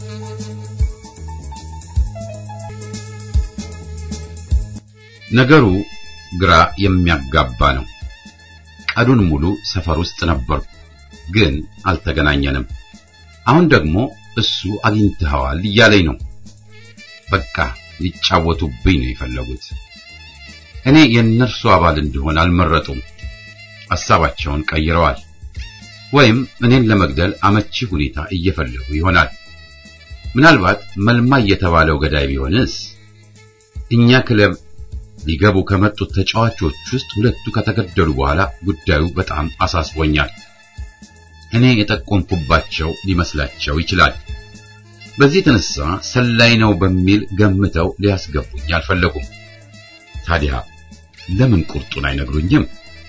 ነገሩ ግራ የሚያጋባ ነው። ቀኑን ሙሉ ሰፈር ውስጥ ነበርኩ፣ ግን አልተገናኘንም። አሁን ደግሞ እሱ አግኝተኸዋል እያለኝ ነው። በቃ ሊጫወቱብኝ ነው የፈለጉት። እኔ የእነርሱ አባል እንድሆን አልመረጡም። ሐሳባቸውን ቀይረዋል። ወይም እኔን ለመግደል አመቺ ሁኔታ እየፈለጉ ይሆናል። ምናልባት መልማይ የተባለው ገዳይ ቢሆንስ? እኛ ክለብ ሊገቡ ከመጡት ተጫዋቾች ውስጥ ሁለቱ ከተገደሉ በኋላ ጉዳዩ በጣም አሳስቦኛል። እኔ የጠቆምኩባቸው ሊመስላቸው ይችላል። በዚህ የተነሳ ሰላይ ነው በሚል ገምተው ሊያስገቡኝ አልፈለጉም። ታዲያ ለምን ቁርጡን አይነግሩኝም?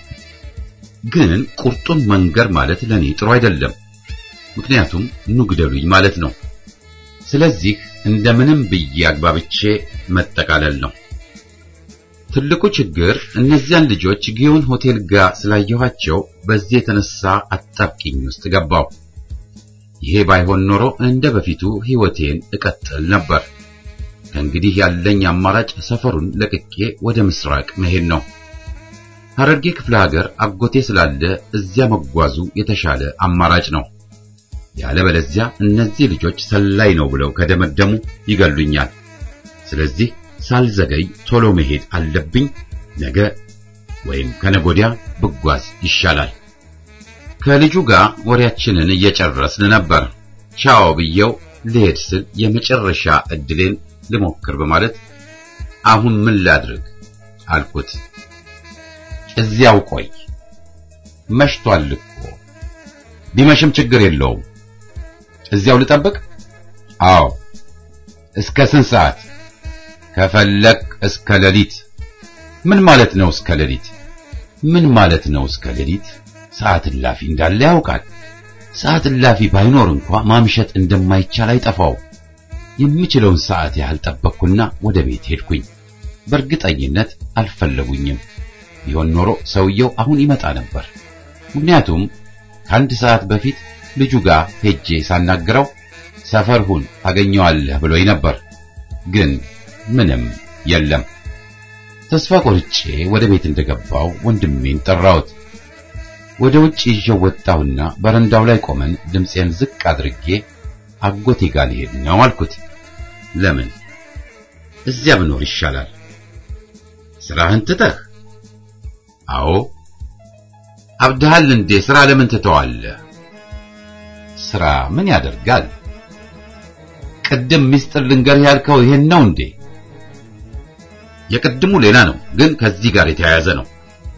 ግን ቁርጡን መንገር ማለት ለኔ ጥሩ አይደለም። ምክንያቱም ኑግደሉኝ ማለት ነው። ስለዚህ እንደምንም ብዬ አግባብቼ መጠቃለል ነው። ትልቁ ችግር እነዚያን ልጆች ጊዮን ሆቴል ጋር ስላየኋቸው በዚህ የተነሳ አጣብቂኝ ውስጥ ገባው። ይሄ ባይሆን ኖሮ እንደ በፊቱ ሕይወቴን እቀጥል ነበር። ከእንግዲህ ያለኝ አማራጭ ሰፈሩን ለቅቄ ወደ ምስራቅ መሄድ ነው። ሐረርጌ ክፍለ ሀገር አጎቴ ስላለ እዚያ መጓዙ የተሻለ አማራጭ ነው። ያለበለዚያ እነዚህ ልጆች ሰላይ ነው ብለው ከደመደሙ ይገሉኛል። ስለዚህ ሳልዘገይ ቶሎ መሄድ አለብኝ። ነገ ወይም ከነጎዲያ ብጓዝ ይሻላል። ከልጁ ጋር ወሬያችንን እየጨረስን ነበር። ቻው ብየው ልሄድ ስል የመጨረሻ እድሌን ልሞክር በማለት አሁን ምን ላድርግ አልኩት። እዚያው ቆይ፣ መሽቷል እኮ። ቢመሽም ችግር የለውም። እዚያው ልጠብቅ? አዎ። እስከ ስንት ሰዓት? ከፈለክ እስከ ሌሊት። ምን ማለት ነው እስከ ሌሊት? ምን ማለት ነው እስከ ሌሊት? ሰዓት እላፊ እንዳለ ያውቃል። ሰዓት እላፊ ባይኖር እንኳ ማምሸት እንደማይቻል አይጠፋው። የምችለውን ሰዓት ያህል ጠበቅኩና ወደ ቤት ሄድኩኝ። በእርግጠኝነት አልፈለጉኝም። ቢሆን ኖሮ ሰውየው አሁን ይመጣ ነበር። ምክንያቱም ከአንድ ሰዓት በፊት ልጁ ጋር ሄጄ ሳናግረው ሰፈር ሁን ታገኘዋለህ ብሎኝ ነበር። ግን ምንም የለም። ተስፋ ቆርጬ ወደ ቤት እንደገባው ወንድሜን ጠራሁት። ወደ ውጭ ይዤው ወጣሁና በረንዳው ላይ ቆመን ድምፄን ዝቅ አድርጌ አጎቴ ጋር ልሄድ ነው አልኩት። ለምን? እዚያ ብኖር ይሻላል። ስራህን ትተህ? አዎ። አብድሃል እንዴ? ስራ ለምን ትተዋለህ? ስራ ምን ያደርጋል? ቅድም ሚስጥር ልንገርህ ያልከው ይሄን ነው እንዴ? የቅድሙ ሌላ ነው፣ ግን ከዚህ ጋር የተያያዘ ነው።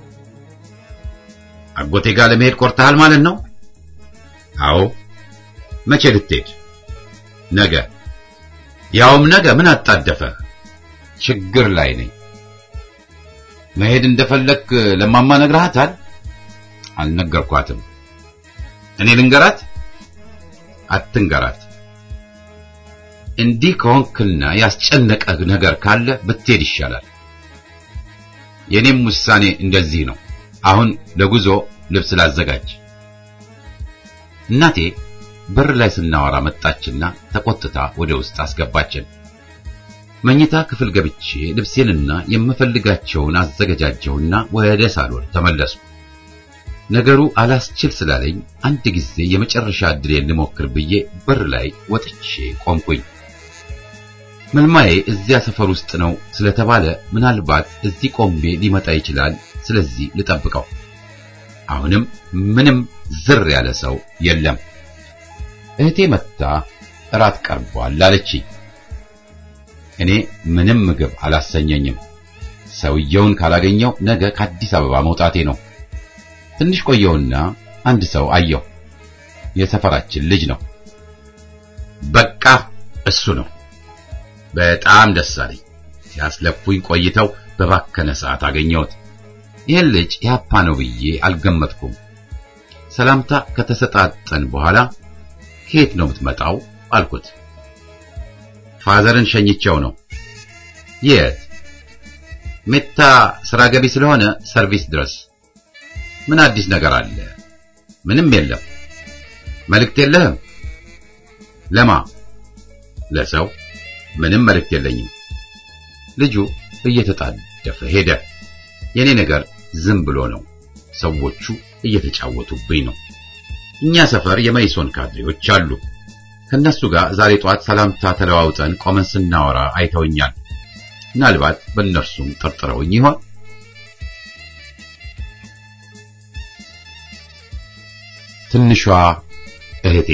አጎቴ ጋር ለመሄድ ቆርጠሃል ማለት ነው? አዎ። መቼ ልትሄድ? ነገ። ያውም ነገ ምን አጣደፈህ? ችግር ላይ ነኝ። መሄድ እንደፈለክ ለማማ ነግረሃታል? አልነገርኳትም። እኔ ልንገራት? አትንገራት። እንዲህ ከሆንክና ያስጨነቀህ ነገር ካለ ብትሄድ ይሻላል። የኔም ውሳኔ እንደዚህ ነው። አሁን ለጉዞ ልብስ ላዘጋጅ። እናቴ በር ላይ ስናወራ መጣችና ተቆጥታ ወደ ውስጥ አስገባችን። መኝታ ክፍል ገብቼ ልብሴንና የምፈልጋቸውን አዘገጃጀሁና ወደ ሳሎን ተመለሱ። ነገሩ አላስችል ስላለኝ አንድ ጊዜ የመጨረሻ ዕድሌን ልሞክር ብዬ በር ላይ ወጥቼ ቆምኩኝ። መልማዬ እዚያ ሰፈር ውስጥ ነው ስለተባለ ምናልባት እዚህ ቆሜ ሊመጣ ይችላል። ስለዚህ ልጠብቀው። አሁንም ምንም ዝር ያለ ሰው የለም። እህቴ መጥታ እራት ቀርቧል አለችኝ። እኔ ምንም ምግብ አላሰኘኝም። ሰውየውን ካላገኘው ነገ ከአዲስ አበባ መውጣቴ ነው። ትንሽ ቆየውና አንድ ሰው አየሁ። የሰፈራችን ልጅ ነው። በቃ እሱ ነው። በጣም ደስ አለኝ። ሲያስለፉኝ ቆይተው በባከነ ሰዓት አገኘሁት። ይህን ልጅ ያፓ ነው ብዬ አልገመትኩም። ሰላምታ ከተሰጣጠን በኋላ ከየት ነው የምትመጣው አልኩት። ፋዘርን ሸኝቸው ነው። የት? ሜታ ስራ ገቢ ስለሆነ ሰርቪስ ድረስ። ምን አዲስ ነገር አለ? ምንም የለም። መልእክት የለህም? ለማ? ለሰው ምንም መልእክት የለኝም። ልጁ እየተጣደፈ ሄደ። የኔ ነገር ዝም ብሎ ነው። ሰዎቹ እየተጫወቱብኝ ነው። እኛ ሰፈር የመይሶን ካድሬዎች አሉ። ከነሱ ጋር ዛሬ ጧት ሰላምታ ተለዋውጠን ቆመን ስናወራ አይተውኛል። ምናልባት በእነርሱም ጠርጥረውኝ ይሆን? ትንሿ እህቴ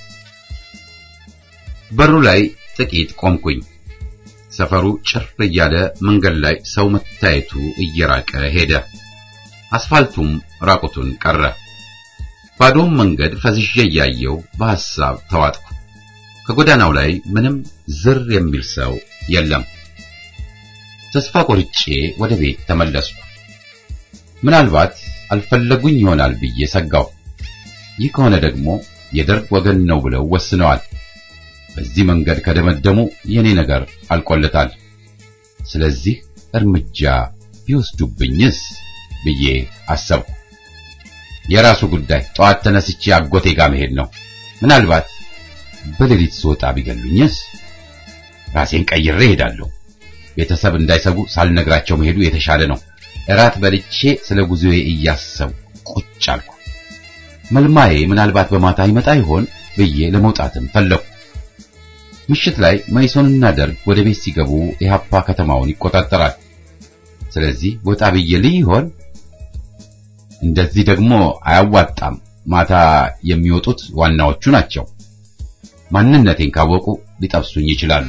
በሩ ላይ ጥቂት ቆምኩኝ። ሰፈሩ ጭር እያለ መንገድ ላይ ሰው መታየቱ እየራቀ ሄደ። አስፋልቱም ራቁቱን ቀረ። ባዶም መንገድ ፈዝዤ እያየው በሐሳብ ተዋጥኩ። ከጎዳናው ላይ ምንም ዝር የሚል ሰው የለም። ተስፋ ቆርጬ ወደ ቤት ተመለስኩ። ምናልባት አልፈለጉኝ ይሆናል ብዬ ሰጋው። ይህ ከሆነ ደግሞ የደርግ ወገን ነው ብለው ወስነዋል። በዚህ መንገድ ከደመደሙ የኔ ነገር አልቆለታል። ስለዚህ እርምጃ ቢወስዱብኝስ ብዬ አሰብኩ። የራሱ ጉዳይ። ጠዋት ተነስቼ አጎቴ ጋር መሄድ ነው። ምናልባት በሌሊት ስወጣ ቢገሉኝስ? ራሴን ቀይሬ እሄዳለሁ። ቤተሰብ እንዳይሰጉ ሳልነግራቸው መሄዱ የተሻለ ነው። እራት በልቼ ስለ ጉዞዬ እያሰብኩ ቁጭ አልኩ። መልማዬ ምናልባት በማታ ይመጣ ይሆን ብዬ ለመውጣትም ፈለኩ። ምሽት ላይ መይሶንና ደርግ ወደ ቤት ሲገቡ ኢህአፓ ከተማውን ይቆጣጠራል። ስለዚህ ወጣ ብዬ ልይ ይሆን? እንደዚህ ደግሞ አያዋጣም። ማታ የሚወጡት ዋናዎቹ ናቸው። ማንነቴን ካወቁ ሊጠብሱኝ ይችላሉ።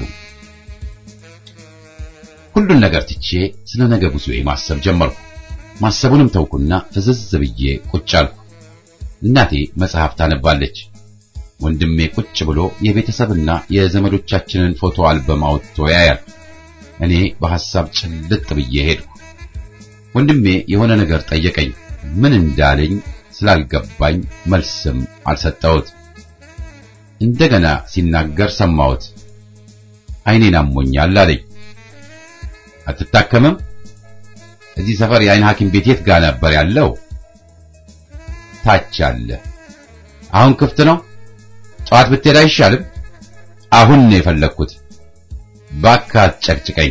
ሁሉን ነገር ትቼ ስለ ነገ ጉዞዬ ማሰብ ጀመርኩ። ማሰቡንም ተውኩና ፍዝዝ ብዬ ቁጭ አልኩ። እናቴ መጽሐፍ ታነባለች። ወንድሜ ቁጭ ብሎ የቤተሰብና የዘመዶቻችንን ፎቶ አልበም አውጥቶ ያያል። እኔ በሐሳብ ጭልጥ ብዬ ሄድኩ። ወንድሜ የሆነ ነገር ጠየቀኝ። ምን እንዳለኝ ስላልገባኝ መልስም አልሰጠሁት። እንደገና ሲናገር ሰማሁት። ዓይኔን አሞኛል አለኝ። አትታከምም? እዚህ ሰፈር የዓይን ሐኪም ቤት የት ጋር ነበር ያለው? ታች አለ። አሁን ክፍት ነው? ጠዋት ብትሄድ አይሻልም? አሁን ነው የፈለግኩት። እባክህ አትጨቅጭቀኝ።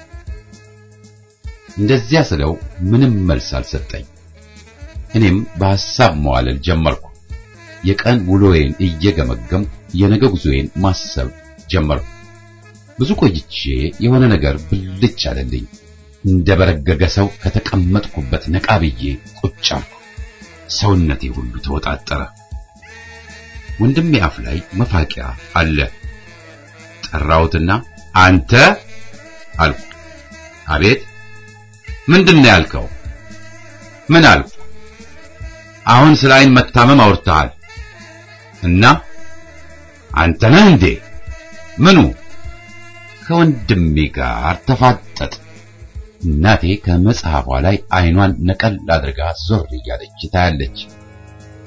እንደዚያ ስለው ምንም መልስ አልሰጠኝ። እኔም በሐሳብ መዋለል ጀመርኩ። የቀን ውሎዬን እየገመገምኩ የነገ ጉዞዬን ማሰብ ጀመርኩ። ብዙ ቆይቼ የሆነ ነገር ብልጭ አለልኝ። እንደ በረገገ ሰው ከተቀመጥኩበት ነቃ ብዬ ቁጭ አልኩ። ሰውነቴ ሁሉ ተወጣጠረ። ወንድሜ አፍ ላይ መፋቂያ አለ። ጠራሁትና አንተ አልኩ። አቤት። ምንድን ነው ያልከው? ምን አልኩ? አሁን ስለ ዓይን መታመም አውርተሃል እና አንተ ነህ እንዴ? ምኑ? ከወንድሜ ጋር ተፋጠጥ። እናቴ ከመጽሐፏ ላይ ዓይኗን ነቀል አድርጋ ዞር እያለች ታያለች።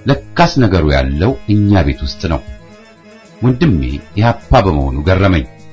ለካስ ነገሩ ያለው እኛ ቤት ውስጥ ነው። ወንድሜ ኢህአፓ በመሆኑ ገረመኝ።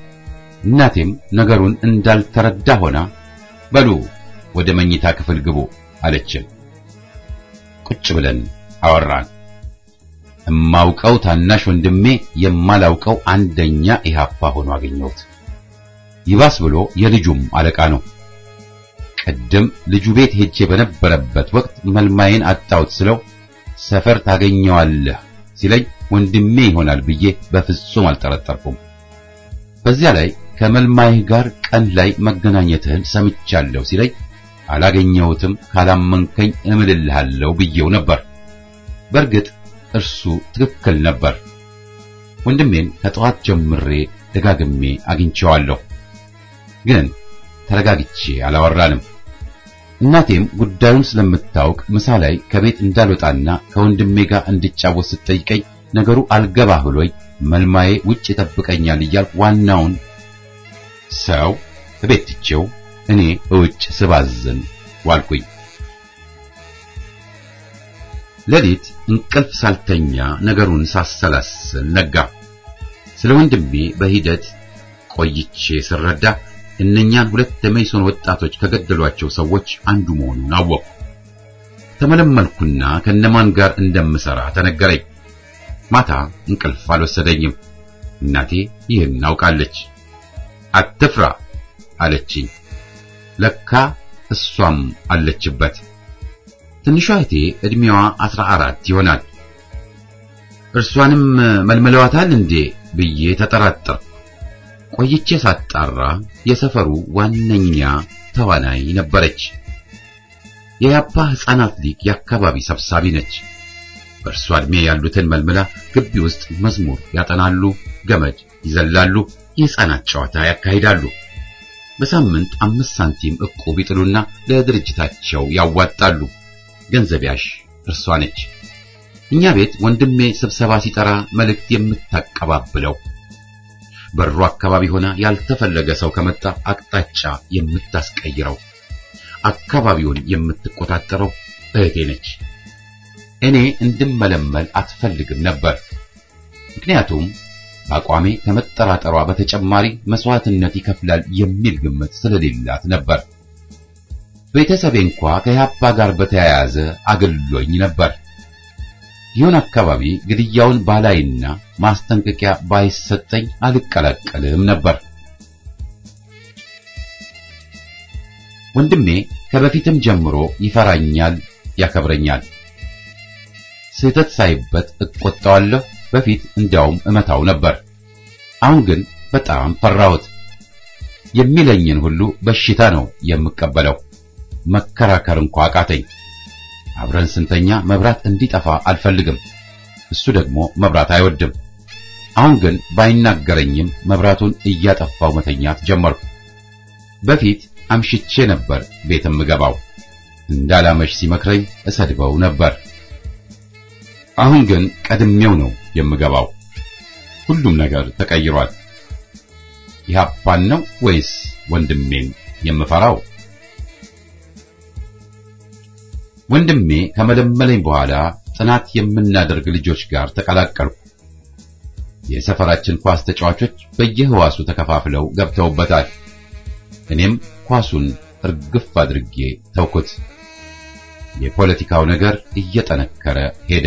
እናቴም ነገሩን እንዳልተረዳ ሆና በሉ ወደ መኝታ ክፍል ግቡ አለችን። ቁጭ ብለን አወራን። እማውቀው ታናሽ ወንድሜ የማላውቀው አንደኛ ኢህአፓ ሆኖ አገኘሁት። ይባስ ብሎ የልጁም አለቃ ነው። ቅድም ልጁ ቤት ሄጄ በነበረበት ወቅት መልማዬን አጣሁት ስለው ሰፈር ታገኘዋለህ ሲለኝ ወንድሜ ይሆናል ብዬ በፍጹም አልጠረጠርኩም። በዚያ ላይ ከመልማይህ ጋር ቀን ላይ መገናኘትህን ሰምቻለሁ ሲለኝ አላገኘሁትም፣ ካላመንከኝ እምልልሃለሁ ብዬው ነበር። በእርግጥ እርሱ ትክክል ነበር። ወንድሜን ከጠዋት ጀምሬ ደጋግሜ አግኝቼዋለሁ፣ ግን ተረጋግቼ አላወራንም። እናቴም ጉዳዩን ስለምታውቅ ምሳ ላይ ከቤት እንዳልወጣና ከወንድሜ ጋር እንድጫወት ስትጠይቀኝ ነገሩ አልገባ ብሎኝ መልማዬ ውጭ ይጠብቀኛል እያልኩ ዋናውን ሰው እቤት ትቼው እኔ እውጭ ስባዝን ዋልኩኝ። ሌሊት እንቅልፍ ሳልተኛ ነገሩን ሳሰላስል ነጋ። ስለ ወንድሜ በሂደት ቆይቼ ስረዳ እነኛን ሁለት የመይሶን ወጣቶች ከገደሏቸው ሰዎች አንዱ መሆኑን አወቅሁ። ተመለመልኩና ከነማን ጋር እንደምሰራ ተነገረኝ። ማታ እንቅልፍ አልወሰደኝም። እናቴ ይህን አውቃለች። አትፍራ አለችኝ። ለካ እሷም አለችበት። ትንሿ እህቴ ዕድሜዋ አስራ አራት ይሆናል። እርሷንም መልምለዋታል እንዴ ብዬ ተጠራጠርኩ። ቆይቼ ሳጣራ የሰፈሩ ዋነኛ ተዋናይ ነበረች። የያፓ ሕፃናት ሊግ የአካባቢ ሰብሳቢ ነች። በእርሷ ዕድሜ ያሉትን መልምላ ግቢ ውስጥ መዝሙር ያጠናሉ፣ ገመድ ይዘላሉ፣ የሕፃናት ጨዋታ ያካሂዳሉ። በሳምንት አምስት ሳንቲም ዕቁብ ይጥሉና ለድርጅታቸው ያዋጣሉ። ገንዘብ ያሽ እርሷ ነች። እኛ ቤት ወንድሜ ስብሰባ ሲጠራ መልእክት የምታቀባብለው በሩ አካባቢ ሆና ያልተፈለገ ሰው ከመጣ አቅጣጫ የምታስቀይረው አካባቢውን የምትቆጣጠረው እህቴ ነች። እኔ እንድመለመል አትፈልግም ነበር። ምክንያቱም በአቋሜ ከመጠራጠሯ በተጨማሪ መስዋዕትነት ይከፍላል የሚል ግምት ስለሌላት ነበር። ቤተሰቤ እንኳ ከያፓ ጋር በተያያዘ አገልሎኝ ነበር። ይሁን አካባቢ ግድያውን ባላይና ማስጠንቀቂያ ባይሰጠኝ አልቀላቀልም ነበር። ወንድሜ ከበፊትም ጀምሮ ይፈራኛል፣ ያከብረኛል። ስህተት ሳይበት እቆጣዋለሁ። በፊት እንዲያውም እመታው ነበር። አሁን ግን በጣም ፈራሁት። የሚለኝን ሁሉ በሽታ ነው የምቀበለው። መከራከር እንኳ አቃተኝ። አብረን ስንተኛ መብራት እንዲጠፋ አልፈልግም። እሱ ደግሞ መብራት አይወድም። አሁን ግን ባይናገረኝም መብራቱን እያጠፋው መተኛት ጀመርኩ። በፊት አምሽቼ ነበር ቤት የምገባው። እንዳላመሽ ሲመክረኝ እሰድበው ነበር። አሁን ግን ቀድሜው ነው የምገባው። ሁሉም ነገር ተቀይሯል። ኢህአፓን ነው ወይስ ወንድሜን የምፈራው? ወንድሜ ከመለመለኝ በኋላ ጥናት የምናደርግ ልጆች ጋር ተቀላቀልኩ። የሰፈራችን ኳስ ተጫዋቾች በየህዋሱ ተከፋፍለው ገብተውበታል። እኔም ኳሱን እርግፍ አድርጌ ተውኩት። የፖለቲካው ነገር እየጠነከረ ሄደ።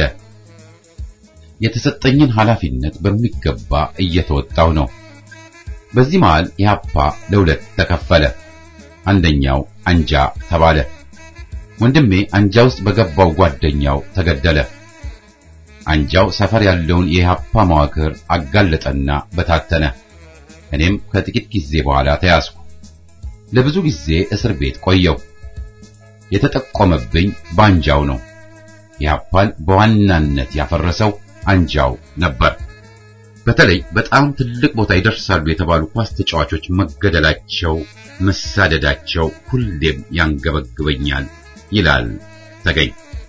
የተሰጠኝን ኃላፊነት በሚገባ እየተወጣው ነው። በዚህ መሃል ኢህአፓ ለሁለት ተከፈለ። አንደኛው አንጃ ተባለ። ወንድሜ አንጃ ውስጥ በገባው ጓደኛው ተገደለ። አንጃው ሰፈር ያለውን የኢህአፓ መዋቅር አጋለጠና በታተነ። እኔም ከጥቂት ጊዜ በኋላ ተያዝኩ። ለብዙ ጊዜ እስር ቤት ቆየው። የተጠቆመብኝ በአንጃው ነው። ኢህአፓን በዋናነት ያፈረሰው አንጃው ነበር። በተለይ በጣም ትልቅ ቦታ ይደርሳሉ የተባሉ ኳስ ተጫዋቾች መገደላቸው፣ መሳደዳቸው ሁሌም ያንገበግበኛል ይላል ተገኝ።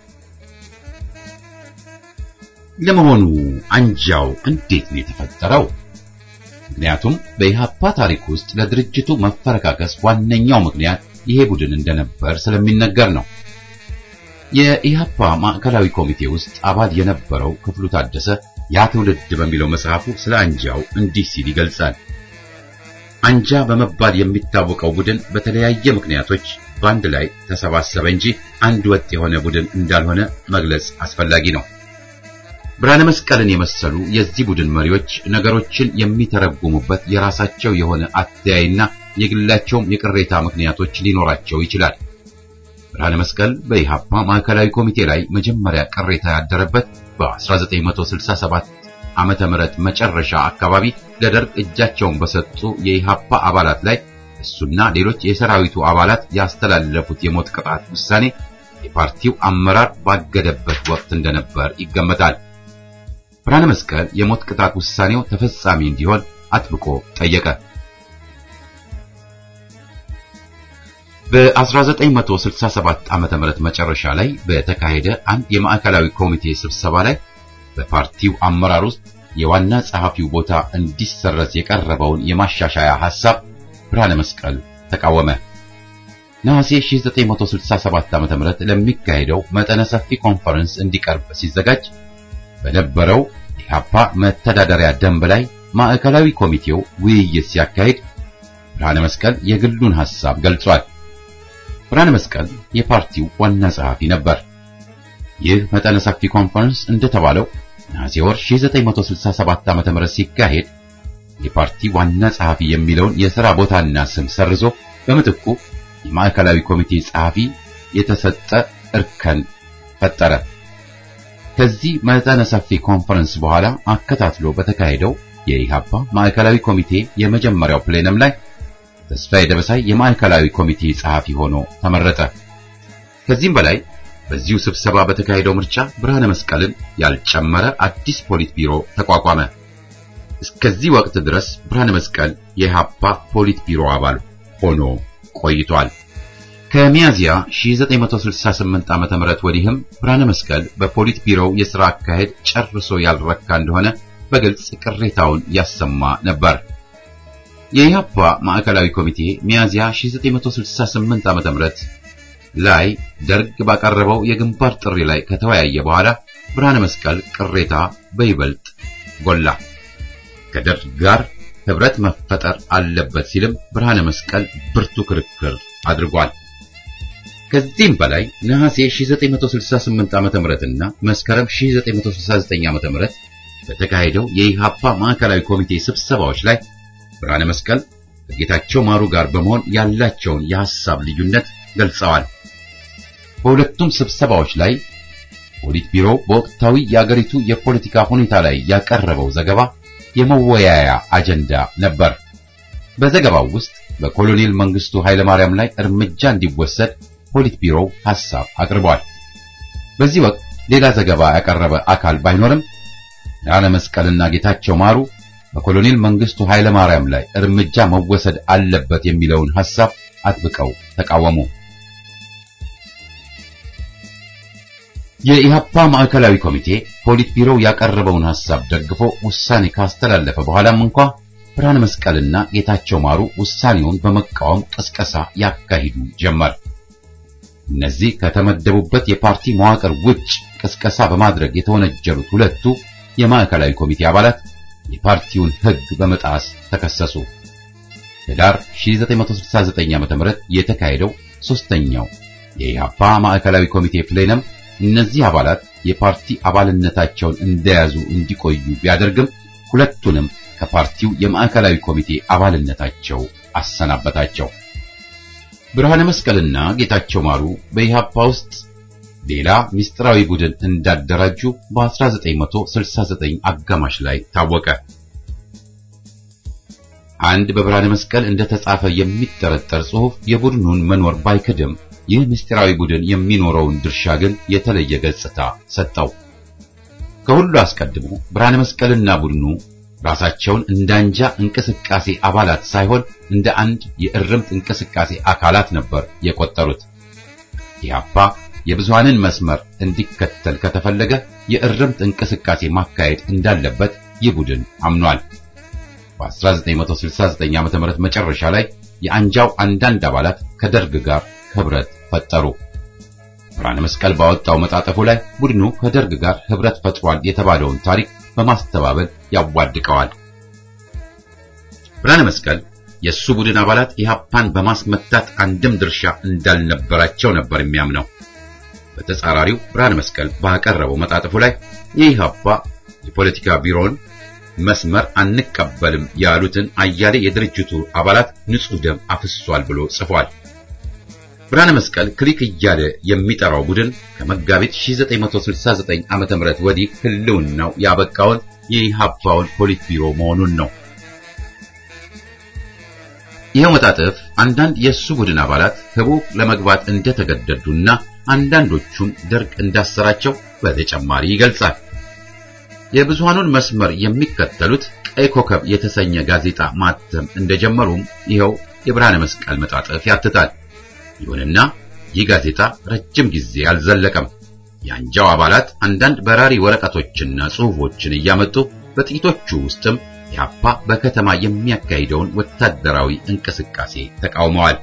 ለመሆኑ አንጃው እንዴት ነው የተፈጠረው? ምክንያቱም በኢህአፓ ታሪክ ውስጥ ለድርጅቱ መፈረካከስ ዋነኛው ምክንያት ይሄ ቡድን እንደነበር ስለሚነገር ነው። የኢህአፓ ማዕከላዊ ኮሚቴ ውስጥ አባል የነበረው ክፍሉ ታደሰ ያ ትውልድ በሚለው መጽሐፉ ስለ አንጃው እንዲህ ሲል ይገልጻል። አንጃ በመባል የሚታወቀው ቡድን በተለያየ ምክንያቶች በአንድ ላይ ተሰባሰበ እንጂ አንድ ወጥ የሆነ ቡድን እንዳልሆነ መግለጽ አስፈላጊ ነው። ብርሃነ መስቀልን የመሰሉ የዚህ ቡድን መሪዎች ነገሮችን የሚተረጉሙበት የራሳቸው የሆነ አተያይና የግላቸውም የቅሬታ ምክንያቶች ሊኖራቸው ይችላል። ብርሃነ መስቀል በኢሃፓ ማዕከላዊ ኮሚቴ ላይ መጀመሪያ ቅሬታ ያደረበት በ1967 ዓመተ ምህረት መጨረሻ አካባቢ ለደርግ እጃቸውን በሰጡ የኢሃፓ አባላት ላይ እሱና ሌሎች የሰራዊቱ አባላት ያስተላለፉት የሞት ቅጣት ውሳኔ የፓርቲው አመራር ባገደበት ወቅት እንደነበር ይገመታል። ብርሃነ መስቀል የሞት ቅጣት ውሳኔው ተፈጻሚ እንዲሆን አጥብቆ ጠየቀ። በ1967 ዓመተ ምህረት መጨረሻ ላይ በተካሄደ አንድ የማዕከላዊ ኮሚቴ ስብሰባ ላይ በፓርቲው አመራር ውስጥ የዋና ጸሐፊው ቦታ እንዲሰረዝ የቀረበውን የማሻሻያ ሐሳብ ብርሃነ መስቀል ተቃወመ። ነሐሴ 1967 ዓ.ም ለሚካሄደው መጠነ ሰፊ ኮንፈረንስ እንዲቀርብ ሲዘጋጅ በነበረው የኢሃፓ መተዳደሪያ ደንብ ላይ ማዕከላዊ ኮሚቴው ውይይት ሲያካሂድ ብርሃነ መስቀል የግሉን ሐሳብ ገልጿል። ብርሃነ መስቀል የፓርቲው ዋና ጸሐፊ ነበር። ይህ መጠነ ሰፊ ኮንፈረንስ እንደተባለው ነሐሴ ወር 1967 ዓ.ም ሲካሄድ የፓርቲ ዋና ጸሐፊ የሚለውን የሥራ ቦታና ስም ሰርዞ በምትኩ የማዕከላዊ ኮሚቴ ጸሐፊ የተሰጠ እርከን ፈጠረ። ከዚህ መጠነ ሰፊ ኮንፈረንስ በኋላ አከታትሎ በተካሄደው የኢሃፓ ማዕከላዊ ኮሚቴ የመጀመሪያው ፕሌነም ላይ ተስፋዬ ደበሳይ የማዕከላዊ ኮሚቴ ጸሐፊ ሆኖ ተመረጠ። ከዚህም በላይ በዚሁ ስብሰባ በተካሄደው ምርጫ ብርሃነ መስቀልን ያልጨመረ አዲስ ፖሊት ቢሮ ተቋቋመ። እስከዚህ ወቅት ድረስ ብርሃነ መስቀል የኢሃፓ ፖሊት ቢሮ አባል ሆኖ ቆይቷል። ከሚያዚያ 1968 ዓ.ም ወዲህም ብርሃነ መስቀል በፖሊት ቢሮው የሥራ አካሄድ ጨርሶ ያልረካ እንደሆነ በግልጽ ቅሬታውን ያሰማ ነበር። የኢሃፓ ማዕከላዊ ኮሚቴ ሚያዚያ 1968 ዓ.ም ላይ ደርግ ባቀረበው የግንባር ጥሪ ላይ ከተወያየ በኋላ ብርሃነ መስቀል ቅሬታ በይበልጥ ጎላ። ከደርግ ጋር ህብረት መፈጠር አለበት ሲልም ብርሃነ መስቀል ብርቱ ክርክር አድርጓል። ከዚህም በላይ ነሐሴ 1968 ዓ.ም እና መስከረም 1969 ዓ.ም በተካሄደው የኢሃፓ ማዕከላዊ ኮሚቴ ስብሰባዎች ላይ ብርሃነ መስቀል ከጌታቸው ማሩ ጋር በመሆን ያላቸውን የሐሳብ ልዩነት ገልጸዋል። በሁለቱም ስብሰባዎች ላይ ፖሊት ቢሮ በወቅታዊ የአገሪቱ የፖለቲካ ሁኔታ ላይ ያቀረበው ዘገባ የመወያያ አጀንዳ ነበር። በዘገባው ውስጥ በኮሎኔል መንግስቱ ኃይለማርያም ላይ እርምጃ እንዲወሰድ ፖሊት ቢሮው ሐሳብ አቅርቧል። በዚህ ወቅት ሌላ ዘገባ ያቀረበ አካል ባይኖርም ብርሃነ መስቀልና ጌታቸው ማሩ በኮሎኔል መንግስቱ ኃይለማርያም ላይ እርምጃ መወሰድ አለበት የሚለውን ሐሳብ አጥብቀው ተቃወሙ። የኢሃፓ ማዕከላዊ ኮሚቴ ፖሊት ቢሮው ያቀረበውን ሐሳብ ደግፎ ውሳኔ ካስተላለፈ በኋላም እንኳ ብርሃነ መስቀልና ጌታቸው ማሩ ውሳኔውን በመቃወም ቅስቀሳ ያካሂዱ ጀመር። እነዚህ ከተመደቡበት የፓርቲ መዋቅር ውጭ ቅስቀሳ በማድረግ የተወነጀሉት ሁለቱ የማዕከላዊ ኮሚቴ አባላት የፓርቲውን ሕግ በመጣስ ተከሰሱ። ህዳር 1969 ዓ.ም የተካሄደው ሶስተኛው የኢሃፓ ማዕከላዊ ኮሚቴ ፕሌነም እነዚህ አባላት የፓርቲ አባልነታቸውን እንደያዙ እንዲቆዩ ቢያደርግም ሁለቱንም ከፓርቲው የማዕከላዊ ኮሚቴ አባልነታቸው አሰናበታቸው። ብርሃነ መስቀልና ጌታቸው ማሩ በኢሃፓ ውስጥ ሌላ ምስጢራዊ ቡድን እንዳደራጁ በ1969 አጋማሽ ላይ ታወቀ። አንድ በብርሃነ መስቀል እንደተጻፈ የሚጠረጠር ጽሑፍ የቡድኑን መኖር ባይክድም ይህ ምስጢራዊ ቡድን የሚኖረውን ድርሻ ግን የተለየ ገጽታ ሰጠው። ከሁሉ አስቀድሞ ብርሃነ መስቀልና ቡድኑ ራሳቸውን እንደ አንጃ እንቅስቃሴ አባላት ሳይሆን እንደ አንድ የእርምት እንቅስቃሴ አካላት ነበር የቆጠሩት። ኢህአፓ የብዙሃንን መስመር እንዲከተል ከተፈለገ የእርምት እንቅስቃሴ ማካሄድ እንዳለበት ይህ ቡድን አምኗል። በ1969 ዓ.ም መጨረሻ ላይ የአንጃው አንዳንድ አባላት ከደርግ ጋር ህብረት ፈጠሩ። ብርሃነ መስቀል ባወጣው መጣጠፉ ላይ ቡድኑ ከደርግ ጋር ህብረት ፈጥሯል የተባለውን ታሪክ በማስተባበል ያዋድቀዋል። ብርሃነ መስቀል የእሱ ቡድን አባላት ኢህአፓን በማስመታት አንድም ድርሻ እንዳልነበራቸው ነበር የሚያምነው። በተጻራሪው ብርሃነ መስቀል ባቀረበው መጣጥፉ ላይ የኢህአፓ የፖለቲካ ቢሮን መስመር አንቀበልም ያሉትን አያሌ የድርጅቱ አባላት ንጹሕ ደም አፍሷል ብሎ ጽፏል። ብርሃነ መስቀል ክሊክ እያለ የሚጠራው ቡድን ከመጋቢት 1969 ዓ.ም ወዲህ ህልውናው ያበቃውን የኢህአፓውን ፖሊት ቢሮ መሆኑን ነው። ይኸው መጣጥፍ አንዳንድ የእሱ ቡድን አባላት ህቡ ለመግባት እንደተገደዱና አንዳንዶቹም ደርግ እንዳሰራቸው በተጨማሪ ይገልጻል። የብዙሃኑን መስመር የሚከተሉት ቀይ ኮከብ የተሰኘ ጋዜጣ ማተም እንደጀመሩም ይኸው የብርሃነ መስቀል መጣጥፍ ያትታል። ይሁንና ይህ ጋዜጣ ረጅም ጊዜ አልዘለቀም። የአንጃው አባላት አንዳንድ በራሪ ወረቀቶችና ጽሑፎችን እያመጡ በጥቂቶቹ ውስጥም ኢህአፓ በከተማ የሚያካሂደውን ወታደራዊ እንቅስቃሴ ተቃውመዋል።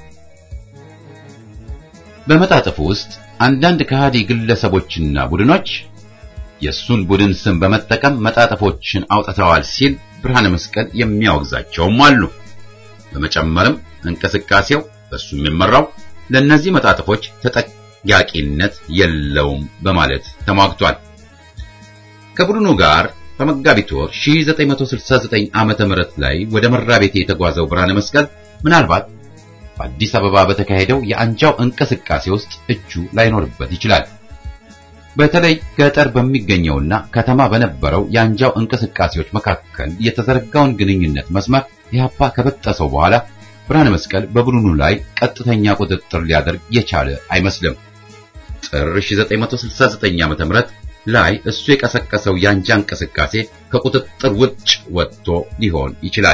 በመጣጥፉ ውስጥ አንዳንድ ከሃዲ ግለሰቦችና ቡድኖች የሱን ቡድን ስም በመጠቀም መጣጥፎችን አውጥተዋል ሲል ብርሃነ መስቀል የሚያወግዛቸውም አሉ። በመጨመርም እንቅስቃሴው በሱ የሚመራው ለእነዚህ መጣጥፎች ተጠያቂነት የለውም በማለት ተሟግቷል። ከቡድኑ ጋር በመጋቢት ወር 1969 ዓመተ ምህረት ላይ ወደ መራቤቴ የተጓዘው ብርሃነ መስቀል ምናልባት በአዲስ አበባ በተካሄደው የአንጃው እንቅስቃሴ ውስጥ እጁ ላይኖርበት ይችላል። በተለይ ገጠር በሚገኘውና ከተማ በነበረው የአንጃው እንቅስቃሴዎች መካከል የተዘረጋውን ግንኙነት መስመር ኢህአፓ ከበጠሰው በኋላ ብርሃነ መስቀል በቡድኑ ላይ ቀጥተኛ ቁጥጥር ሊያደርግ የቻለ አይመስልም። ጥር 1969 ዓ.ም ላይ እሱ የቀሰቀሰው የአንጃ እንቅስቃሴ ከቁጥጥር ውጭ ወጥቶ ሊሆን ይችላል።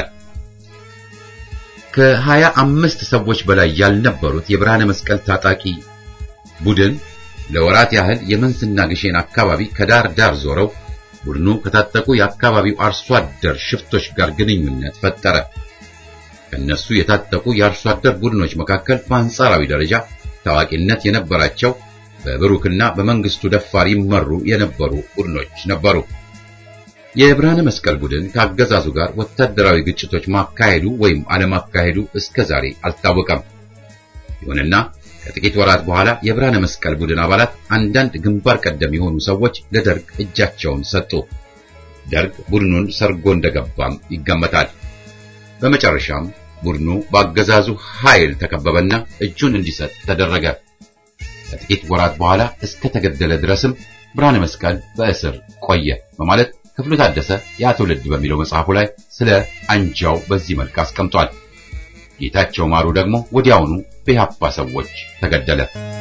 ከሀያ አምስት ሰዎች በላይ ያልነበሩት የብርሃነ መስቀል ታጣቂ ቡድን ለወራት ያህል የመንዝና ግሼን አካባቢ ከዳር ዳር ዞረው ቡድኑ ከታጠቁ የአካባቢው አርሶ አደር ሽፍቶች ጋር ግንኙነት ፈጠረ። ከነሱ የታጠቁ የአርሶ አደር ቡድኖች መካከል በአንጻራዊ ደረጃ ታዋቂነት የነበራቸው በብሩክና በመንግስቱ ደፋር ይመሩ የነበሩ ቡድኖች ነበሩ። የብርሃነ መስቀል ቡድን ከአገዛዙ ጋር ወታደራዊ ግጭቶች ማካሄዱ ወይም አለማካሄዱ እስከ ዛሬ አልታወቀም። ይሁንና ከጥቂት ወራት በኋላ የብርሃነ መስቀል ቡድን አባላት አንዳንድ ግንባር ቀደም የሆኑ ሰዎች ለደርግ እጃቸውን ሰጡ። ደርግ ቡድኑን ሰርጎ እንደገባም ይገመታል። በመጨረሻም ቡድኑ በአገዛዙ ኃይል ተከበበና እጁን እንዲሰጥ ተደረገ። ከጥቂት ወራት በኋላ እስከ ተገደለ ድረስም ብርሃነ መስቀል በእስር ቆየ በማለት ክፍሉ ታደሰ ያ ትውልድ በሚለው መጽሐፉ ላይ ስለ አንጃው በዚህ መልክ አስቀምጧል። ጌታቸው ማሩ ደግሞ ወዲያውኑ በኢህአፓ ሰዎች ተገደለ።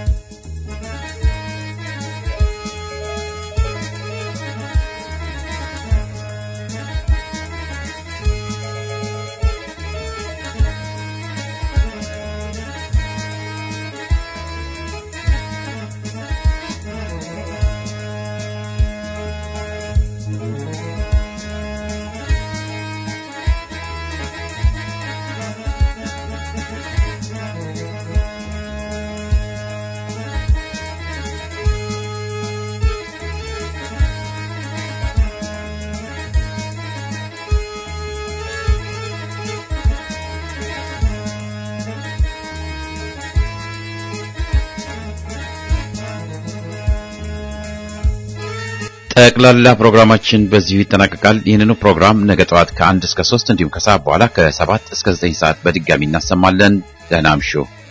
ጠቅላላ ፕሮግራማችን በዚሁ ይጠናቀቃል። ይህንኑ ፕሮግራም ነገ ጠዋት ከአንድ እስከ ሶስት እንዲሁም ከሰዓት በኋላ ከሰባት እስከ ዘጠኝ ሰዓት በድጋሚ እናሰማለን። ደህና እምሹ።